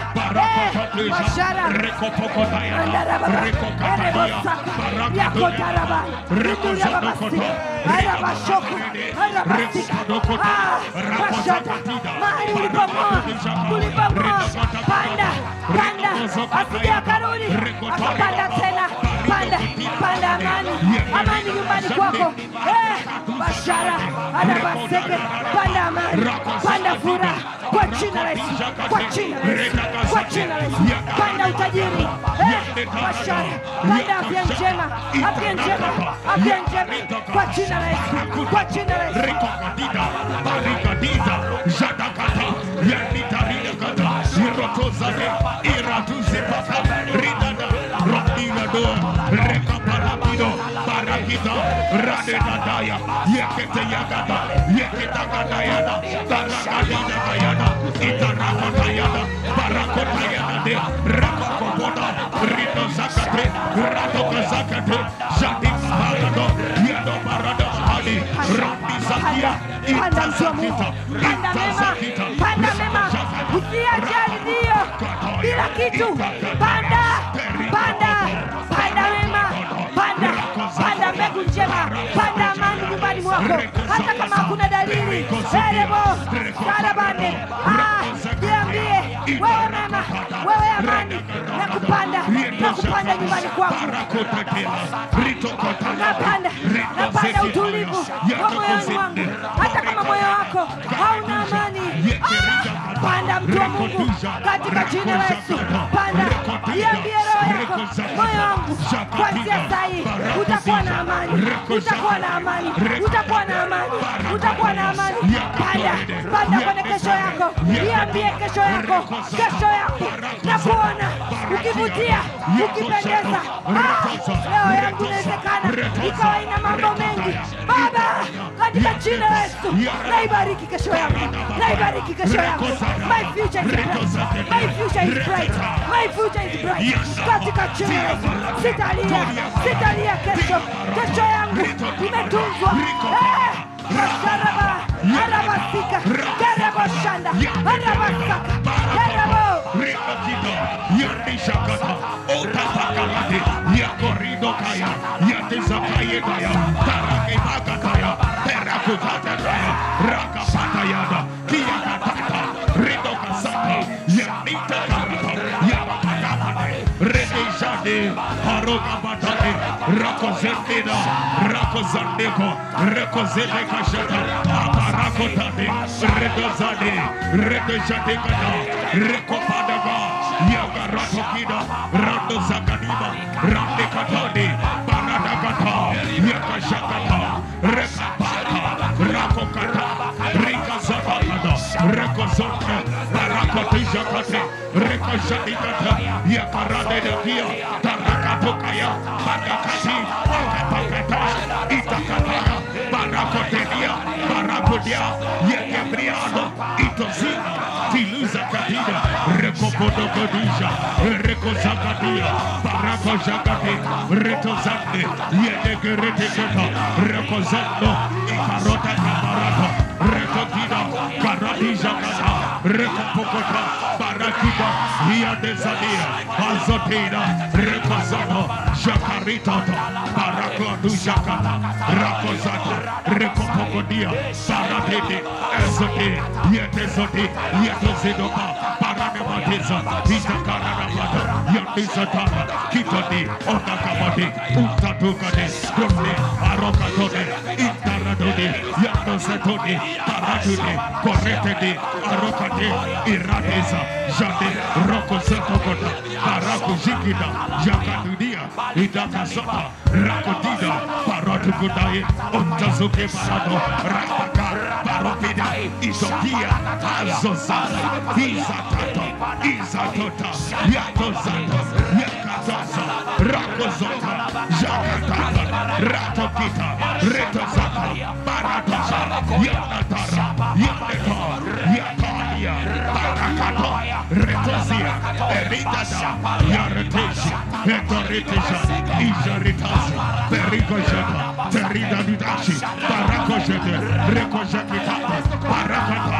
Eh, mashara mahali ulipomoa ulipomoa panda panda asije akarudi akapanda tena panda panda amani amani nyumbani kwako Eh, bashara anabaseke panda amani panda furaha kwa jina la Yesu kwa jina la Yesu kwa jina la Yesu panda utajiri Eh, bashara panda afya njema afya njema afya njema kwa jina la Yesu kwa jina la Yesu Rikogadida, barikadiza, jadakata, yanitaridakata, irotozade, iratuzipata, ridada, rodinado, rekaparapido, barakita, radedadaya, yeketeyagada, yeketagadayada, baragadidagayada, itarakotayada, barakotayadade, rakokoboda, ridozakate, radokazakate, jadimbarado, yadobarada, ali, rabizakia, panda mtu wa Mungu, panda mema, panda mema, usiajali ndio bila kitu, panda, panda, panda mema, panda, panda mbegu njema, panda amani nyumbani mwako, hata kama hakuna dalili. Erebo sarabane, ah, jiambie wewe mema, wewe amani na kupanda na kupanda nyumbani kwako napanda napanda utulivu wa moyoni wangu hata kama moyo wako hauna amani Ah! panda mtu wa mungu katika jina la yesu panda iambie roho yako moyo wangu kwanzia sahii utakuwa na amani utakuwa na amani utakuwa na amani utakuwa na amani panda panda kwenye kesho yako iambie kesho yako kesho yako na kuona ukivutia ukipendeza Ah! leo yangu inawezekana ikawa ina mambo mengi baba katika katika jina la Yesu. Naibariki kesho yangu, naibariki kesho yangu. My future is bright, my future is bright, my future is bright. Katika jina la Yesu, sitalia, sitalia kesho. Kesho yangu imetunzwa. Eh, Masharaba, Arabasika, Karaboshanda, Arabasaka, Karabo. Rikakita, Yandishakata, Otapakalate, Yakoridokaya, Yatizakayedaya, Tarakibakataya, Terakutataya, Rakapatayada, Kiyakatata, Ridokasata, Yanita Karata, Yabakatapane, Redejade, Harokabatane, Rakozendida, Rakozandeko, Rekozedekashata, Aparakotade, Redozade, Redejadekata, Rekopadaga, Yagaratokida, Rando Zakaniba, Rande Katade, Baradagata, Yakashakata, Rekapata, Rakokata, Rika Zapata, Rekozonte, Barakotijakate, Rekashadikata, Yakarade de Kia, Tarakatokaya, Badakati, Akapakata, Itakataya, Barakotelia, Barakodia, Yekebriado, Itozina, Tiluza Kadida, Rekopodo Godisha, Rekozakadia, Barakojagati, Retozande, Yedegeretekata, Rekozando, Ikarota Kabarata, Rekokida, Karadija Kata, Rekopokota, Barakida, Hia de Zadia, Azotida, Rekozano, Jakaritata, Barakladu Jakata, Rakozata, Rekopokodia, Baratete, Ezote, Yetezoti, Yetozidoka, Paranematiza, Itakaranamata, Yandizatana, Kitani, Otakamati, Utatukade, Krone, Arokatone, Itaradone, Yandosetone, Paratune, Koretede, Arokate, Iradeza, Jade, Rokozatokota, Barakujikida, Yakadudia, Idakazota, Rakodida, Paratukudae, Ontazuke Parado, Rapaka, Parokida, Isokia, Azozata, Izatata, Izatota, Yatozata, Yakatosa, Rakozota, Jakatata, Ratokita, Retozata, Baratosha, Yanatara, Yanetor, Yatalia, Barakato, Retozia, Eridada, Yareteshi, Etoritesha, Ijaritasi, Pericojata, Terida Didashi, Barakojete, Rekojakitata, Barakata,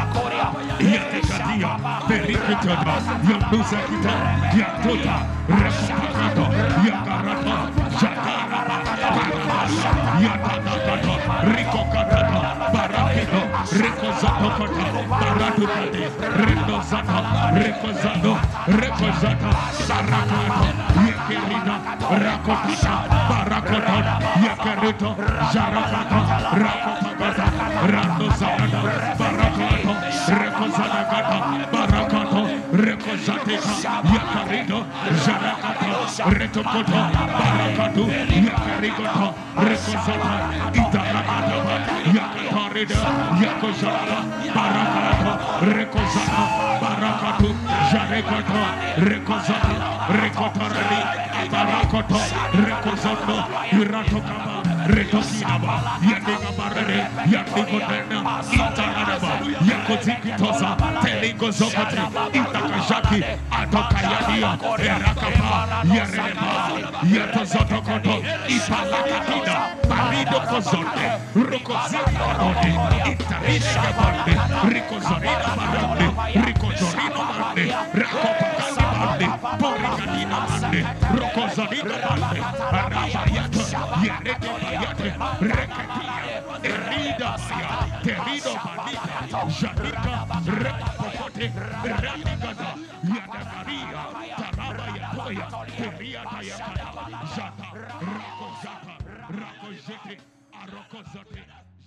Yatekadia, Perikitada, Yandusakita, Yatota, Rekopakato, Yakarata, Jakaraba, Barabasha, Yatanakata, Rikokatata, Barakito, Rekozatokata, Baratukate, Rendozata, Rekozado, Rekozata, Sarakato, Yekerida, Rakotata, Barakota, Yekerito, Jarakata, Rakotagata, Randozagata, Barakato, Rekozadagata, Barakato, Rekozateka, Yakarido, Jarakata, Retokoto, Barakatu, Yakarigoto, Rekozata, Itarakata, Yakatarida, Yakozata, Barakato, Rekozata, Barakatu, Jarekata, Rekozata, Rekotarani, Barakoto, Rekozoto, Iratokaba, Retokinaba, Yandigabarade, Yandigotena, Itaranaba, Yakozikitosa, Teligozokate, Itakashaki, Atokayadia, Erakapa, Yareba, Yatozotokoto, Ipalakatida, Parido Kozote, Rokozina Barode, Itarina Bande, Rikozorina Barande, Rikozorino Bande, Rakopakani Bande, Porikadina Bande, Rokozorina Bande, Arabayata, Yerete Bayate, Reketia, Erida Baya, Terido Bandita, Janika, Rekopokote, Ranikata, Yadagaria, Taraba Yatoya, Teria Tayakata, Jata, Rakozata, Rakozete, Arokozate,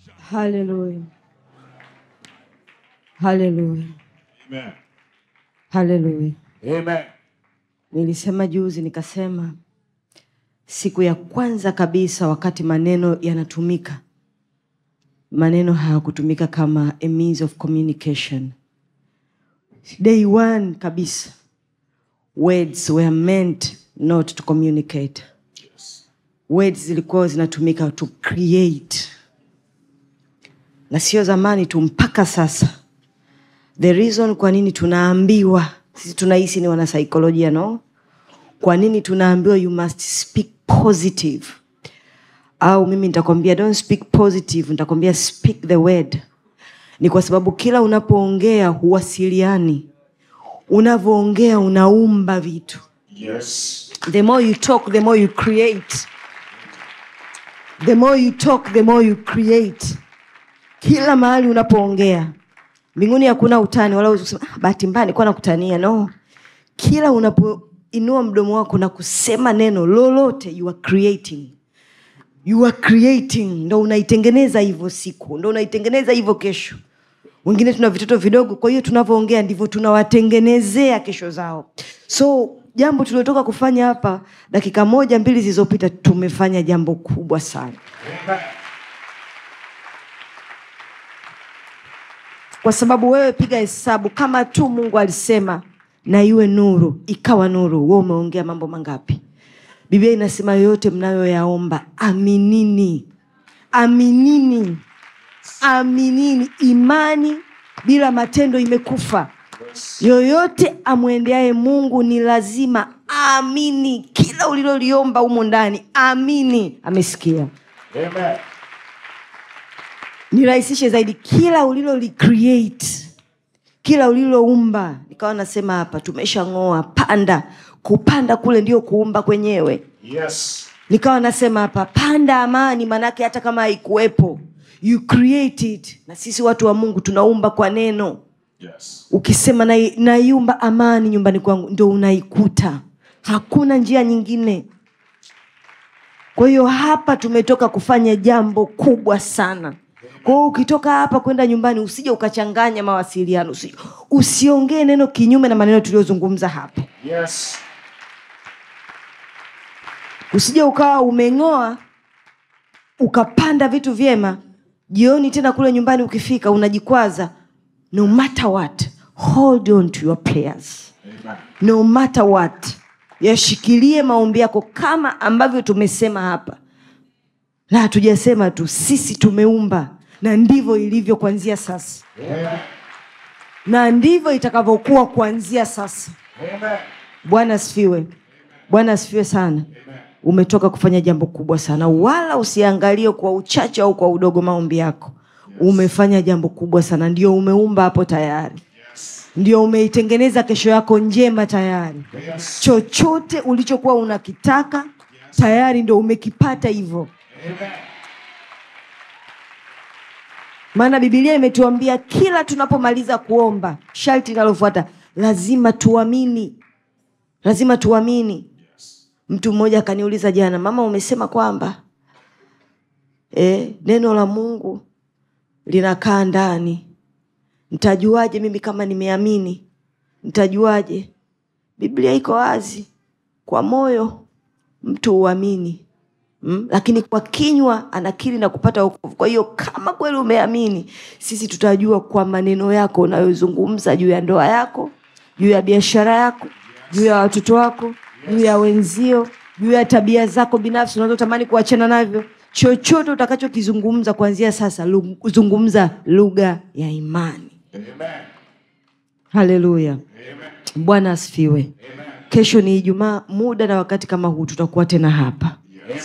haleluya haleluya Amen. haleluya Amen. nilisema juzi nikasema siku ya kwanza kabisa wakati maneno yanatumika maneno hayakutumika kama a means of communication day one kabisa words were meant not to communicate words zilikuwa zinatumika to create na sio zamani tu mpaka sasa the reason kwa nini tunaambiwa sisi tunahisi ni wanasaikolojia no kwa nini tunaambiwa you must speak positive au mimi nitakwambia don't speak positive nitakwambia speak the word ni kwa sababu kila unapoongea huwasiliani unavyoongea unaumba vitu Yes. the more you talk the more you create the more you talk the more you create kila mahali unapoongea mbinguni hakuna utani wala huwezi kusema ah, bahati mbaya nilikuwa nakutania no kila unapoinua mdomo wako na kusema neno lolote you are creating you are creating ndo unaitengeneza hivyo siku ndo unaitengeneza hivyo kesho wengine tuna vitoto vidogo kwa hiyo tunavyoongea ndivyo tunawatengenezea kesho zao so jambo tuliotoka kufanya hapa dakika moja mbili zilizopita tumefanya jambo kubwa sana kwa sababu wewe piga hesabu kama tu mungu alisema na iwe nuru ikawa nuru we umeongea mambo mangapi biblia inasema yoyote mnayoyaomba aminini aminini aminini imani bila matendo imekufa yoyote amwendeaye mungu ni lazima amini kila uliloliomba humu ndani amini amesikia Amen. nirahisishe zaidi kila uliloli kila uliloumba nikawa nasema hapa tumeshang'oa panda kupanda kule ndio kuumba kwenyewe Yes. nikawa nasema hapa panda amani manake hata kama haikuwepo you create it na sisi watu wa mungu tunaumba kwa neno Yes. ukisema "Na- naiumba amani nyumbani kwangu ndo unaikuta hakuna njia nyingine kwa hiyo hapa tumetoka kufanya jambo kubwa sana kwa hiyo ukitoka hapa kwenda nyumbani usije ukachanganya mawasiliano usi, usiongee neno kinyume na maneno tuliyozungumza hapa Yes. usije ukawa umeng'oa ukapanda vitu vyema jioni tena kule nyumbani ukifika unajikwaza no matter what hold on to your prayers Amen. no matter what yashikilie maombi yako kama ambavyo tumesema hapa na hatujasema tu sisi tumeumba na ndivyo ilivyo kuanzia sasa Amen. na ndivyo itakavyokuwa kuanzia sasa Amen. bwana asifiwe bwana asifiwe sana umetoka kufanya jambo kubwa sana wala usiangalie kwa uchache au kwa udogo maombi yako umefanya jambo kubwa sana ndio umeumba hapo tayari ndio umeitengeneza kesho yako njema tayari Yes. chochote ulichokuwa unakitaka tayari ndo umekipata hivyo Amen. maana bibilia imetuambia kila tunapomaliza kuomba sharti linalofuata lazima tuamini lazima tuamini mtu mmoja akaniuliza jana mama umesema kwamba e, neno la mungu linakaa ndani ntajuaje mimi kama nimeamini ntajuaje biblia iko wazi kwa moyo mtu huamini mm? lakini kwa kinywa anakiri na kupata wokovu kwa hiyo kama kweli umeamini sisi tutajua kwa maneno yako unayozungumza juu ya ndoa yako juu ya biashara yako juu ya watoto wako juu ya wenzio juu ya tabia zako binafsi unazotamani kuachana navyo chochote utakachokizungumza kuanzia sasa lu- zungumza lugha ya imani Amen. haleluya bwana asifiwe kesho ni ijumaa muda na wakati kama huu tutakuwa tena hapa Amen.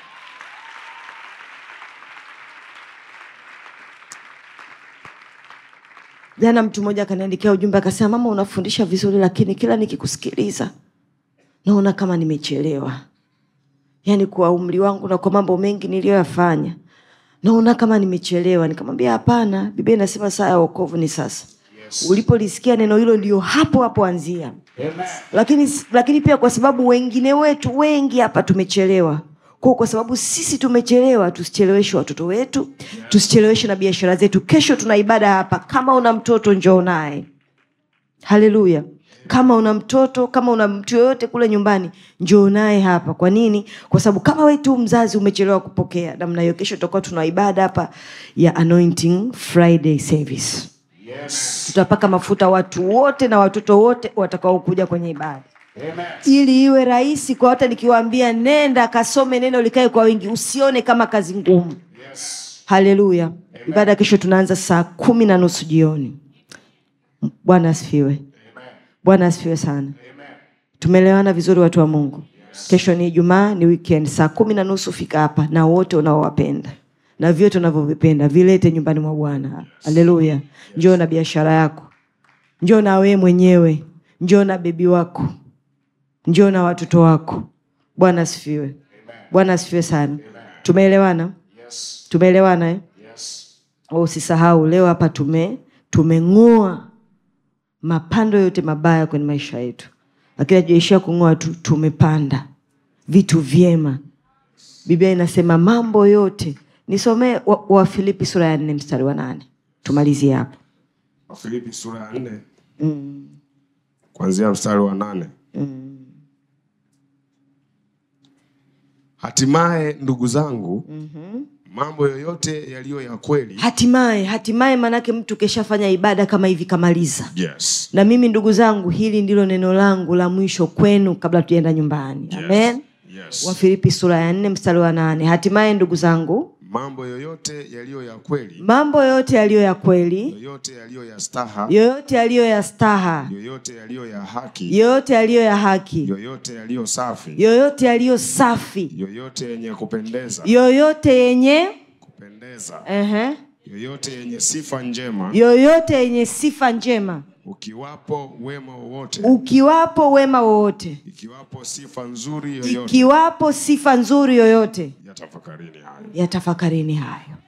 jana mtu mmoja akaniandikia ujumbe akasema mama unafundisha vizuri lakini kila nikikusikiliza naona kama nimechelewa yaani kwa umri wangu na kwa mambo mengi niliyoyafanya naona kama nimechelewa nikamwambia hapana biblia inasema saa ya wokovu ni sasa yes. ulipolisikia neno hilo ndio hapo hapo anzia Amen. lakini lakini pia kwa sababu wengine wetu wengi hapa tumechelewa kwa kwa sababu sisi tumechelewa tusicheleweshe watoto wetu tusicheleweshe na biashara zetu kesho tuna ibada hapa kama una mtoto njoo naye haleluya kama una mtoto kama una mtu yoyote kule nyumbani njoo naye hapa kwa nini kwa sababu kama we tu mzazi umechelewa kupokea namna hiyo kesho tutakuwa tuna ibada hapa ya anointing friday service Yes. tutapaka mafuta watu wote na watoto wote watakaokuja kwenye ibada Amen. ili iwe rahisi kwa hata nikiwaambia nenda kasome neno likae kwa wingi usione kama kazi ngumu Yes. haleluya ibada kesho tunaanza saa kumi na nusu jioni bwana asifiwe bwana asifiwe sana tumeelewana vizuri watu wa mungu kesho ni ijumaa ni weekend saa kumi na nusu fika hapa na wote unaowapenda na vyote unavyovipenda vilete nyumbani mwa bwana haleluya njoo na biashara yako njoo na wee mwenyewe njoo na bebi wako njoo na watoto wako bwana asifiwe bwana asifiwe sana tumeelewana tumeelewana eh? Oh, usisahau leo hapa tume tumeng'oa mapando yote mabaya kwenye maisha yetu lakini hatujaishia kung'oa tu tumepanda vitu vyema biblia inasema mambo yote nisomee wa, wa filipi sura ya nne mstari wa nane tumalizie hapo wafilipi sura ya nne kuanzia mstari wa nane hatimaye ndugu zangu mambo yoyote yaliyo ya kweli hatimaye hatimaye manake mtu keshafanya ibada kama hivi kamaliza yes. na mimi ndugu zangu hili ndilo neno langu la mwisho kwenu kabla tujaenda nyumbani amen Yes. wafilipi sura ya nne mstari wa nane hatimaye ndugu zangu mambo yoyote yaliyo ya kweli mambo yote yaliyo ya kweli yoyote yaliyo ya staha yoyote yaliyo ya staha yoyote yaliyo ya haki yoyote yaliyo ya haki yoyote yaliyo safi yoyote yaliyo safi yoyote yenye kupendeza yoyote yenye kupendeza uh yoyote yenye sifa njema yoyote yenye sifa njema ukiwapo wema wowote ukiwapo wema wowote ikiwapo sifa nzuri yoyote ikiwapo sifa nzuri yoyote yatafakarini hayo yatafakarini hayo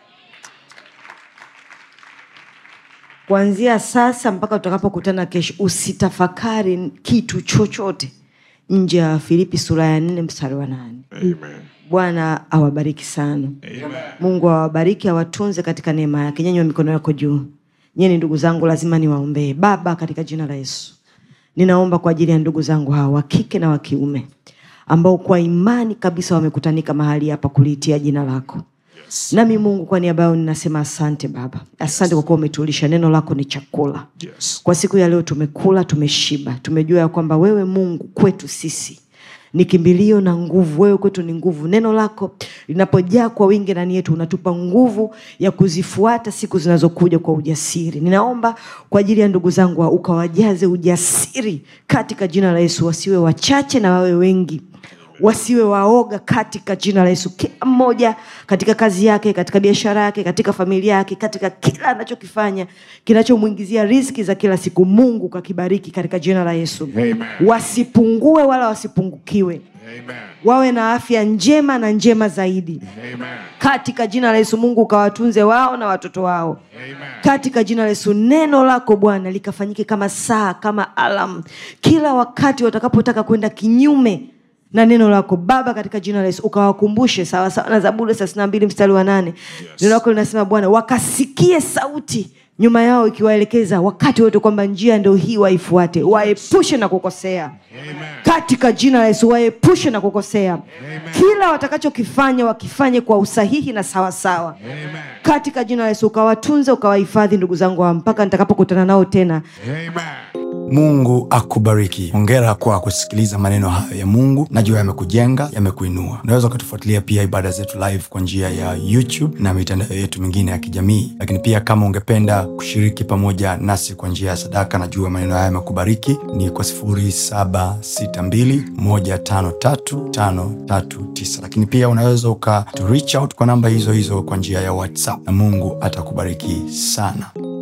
kuanzia sasa mpaka tutakapokutana kesho usitafakari kitu chochote nje ya filipi sura ya nne mstari wa nane Amen. bwana awabariki sana Amen. mungu awabariki awatunze katika neema yake nyanywa mikono yako juu nyie ni ndugu zangu lazima niwaombee baba katika jina la yesu ninaomba kwa ajili ya ndugu zangu hawa wa kike na wa kiume ambao kwa imani kabisa wamekutanika mahali hapa kuliitia jina lako Yes. nami mungu kwa niaba yao ninasema asante baba asante kwa kuwa umetulisha neno lako ni chakula Yes. kwa siku ya leo tumekula tumeshiba tumejua ya kwamba wewe mungu kwetu sisi ni kimbilio na nguvu wewe kwetu ni nguvu neno lako linapojaa kwa wingi ndani yetu unatupa nguvu ya kuzifuata siku zinazokuja kwa ujasiri ninaomba kwa ajili ya ndugu zangu wa- ukawajaze ujasiri katika jina la yesu wasiwe wachache na wawe wengi wasiwe waoga katika jina la yesu kila mmoja katika kazi yake katika biashara yake katika familia yake katika kila anachokifanya kinachomwingizia riziki za kila siku mungu kakibariki katika jina la yesu Amen. wasipungue wala wasipungukiwe Amen. wawe na afya njema na njema zaidi Amen. katika jina la yesu mungu ukawatunze wao na watoto wao Amen. katika jina la yesu neno lako bwana likafanyike kama saa kama alam kila wakati watakapotaka kwenda kinyume na neno lako baba katika jina la yesu ukawakumbushe sawasawa na zaburi thelathini na mbili mstari wa nane neno lako linasema bwana wakasikie sauti nyuma yao ikiwaelekeza wakati wote kwamba njia ndo hii waifuate waepushe na kukosea Amen. katika jina la yesu waepushe na kukosea kila watakachokifanya wakifanye kwa usahihi na sawasawa Amen. katika jina la yesu ukawatunze ukawahifadhi ndugu zangu hawa mpaka nitakapokutana nao tena Amen. mungu akubariki hongera kwa kusikiliza maneno hayo ya mungu najua yamekujenga yamekuinua unaweza ukatufuatilia pia ibada zetu live kwa njia ya youtube na mitandao yetu mingine ya kijamii lakini pia kama ungependa kushiriki pamoja nasi kwa njia ya sadaka najua maneno haya yamekubariki ni kwa 762153539 lakini pia unaweza uka to reach out kwa namba hizo hizo kwa njia ya whatsapp na mungu atakubariki sana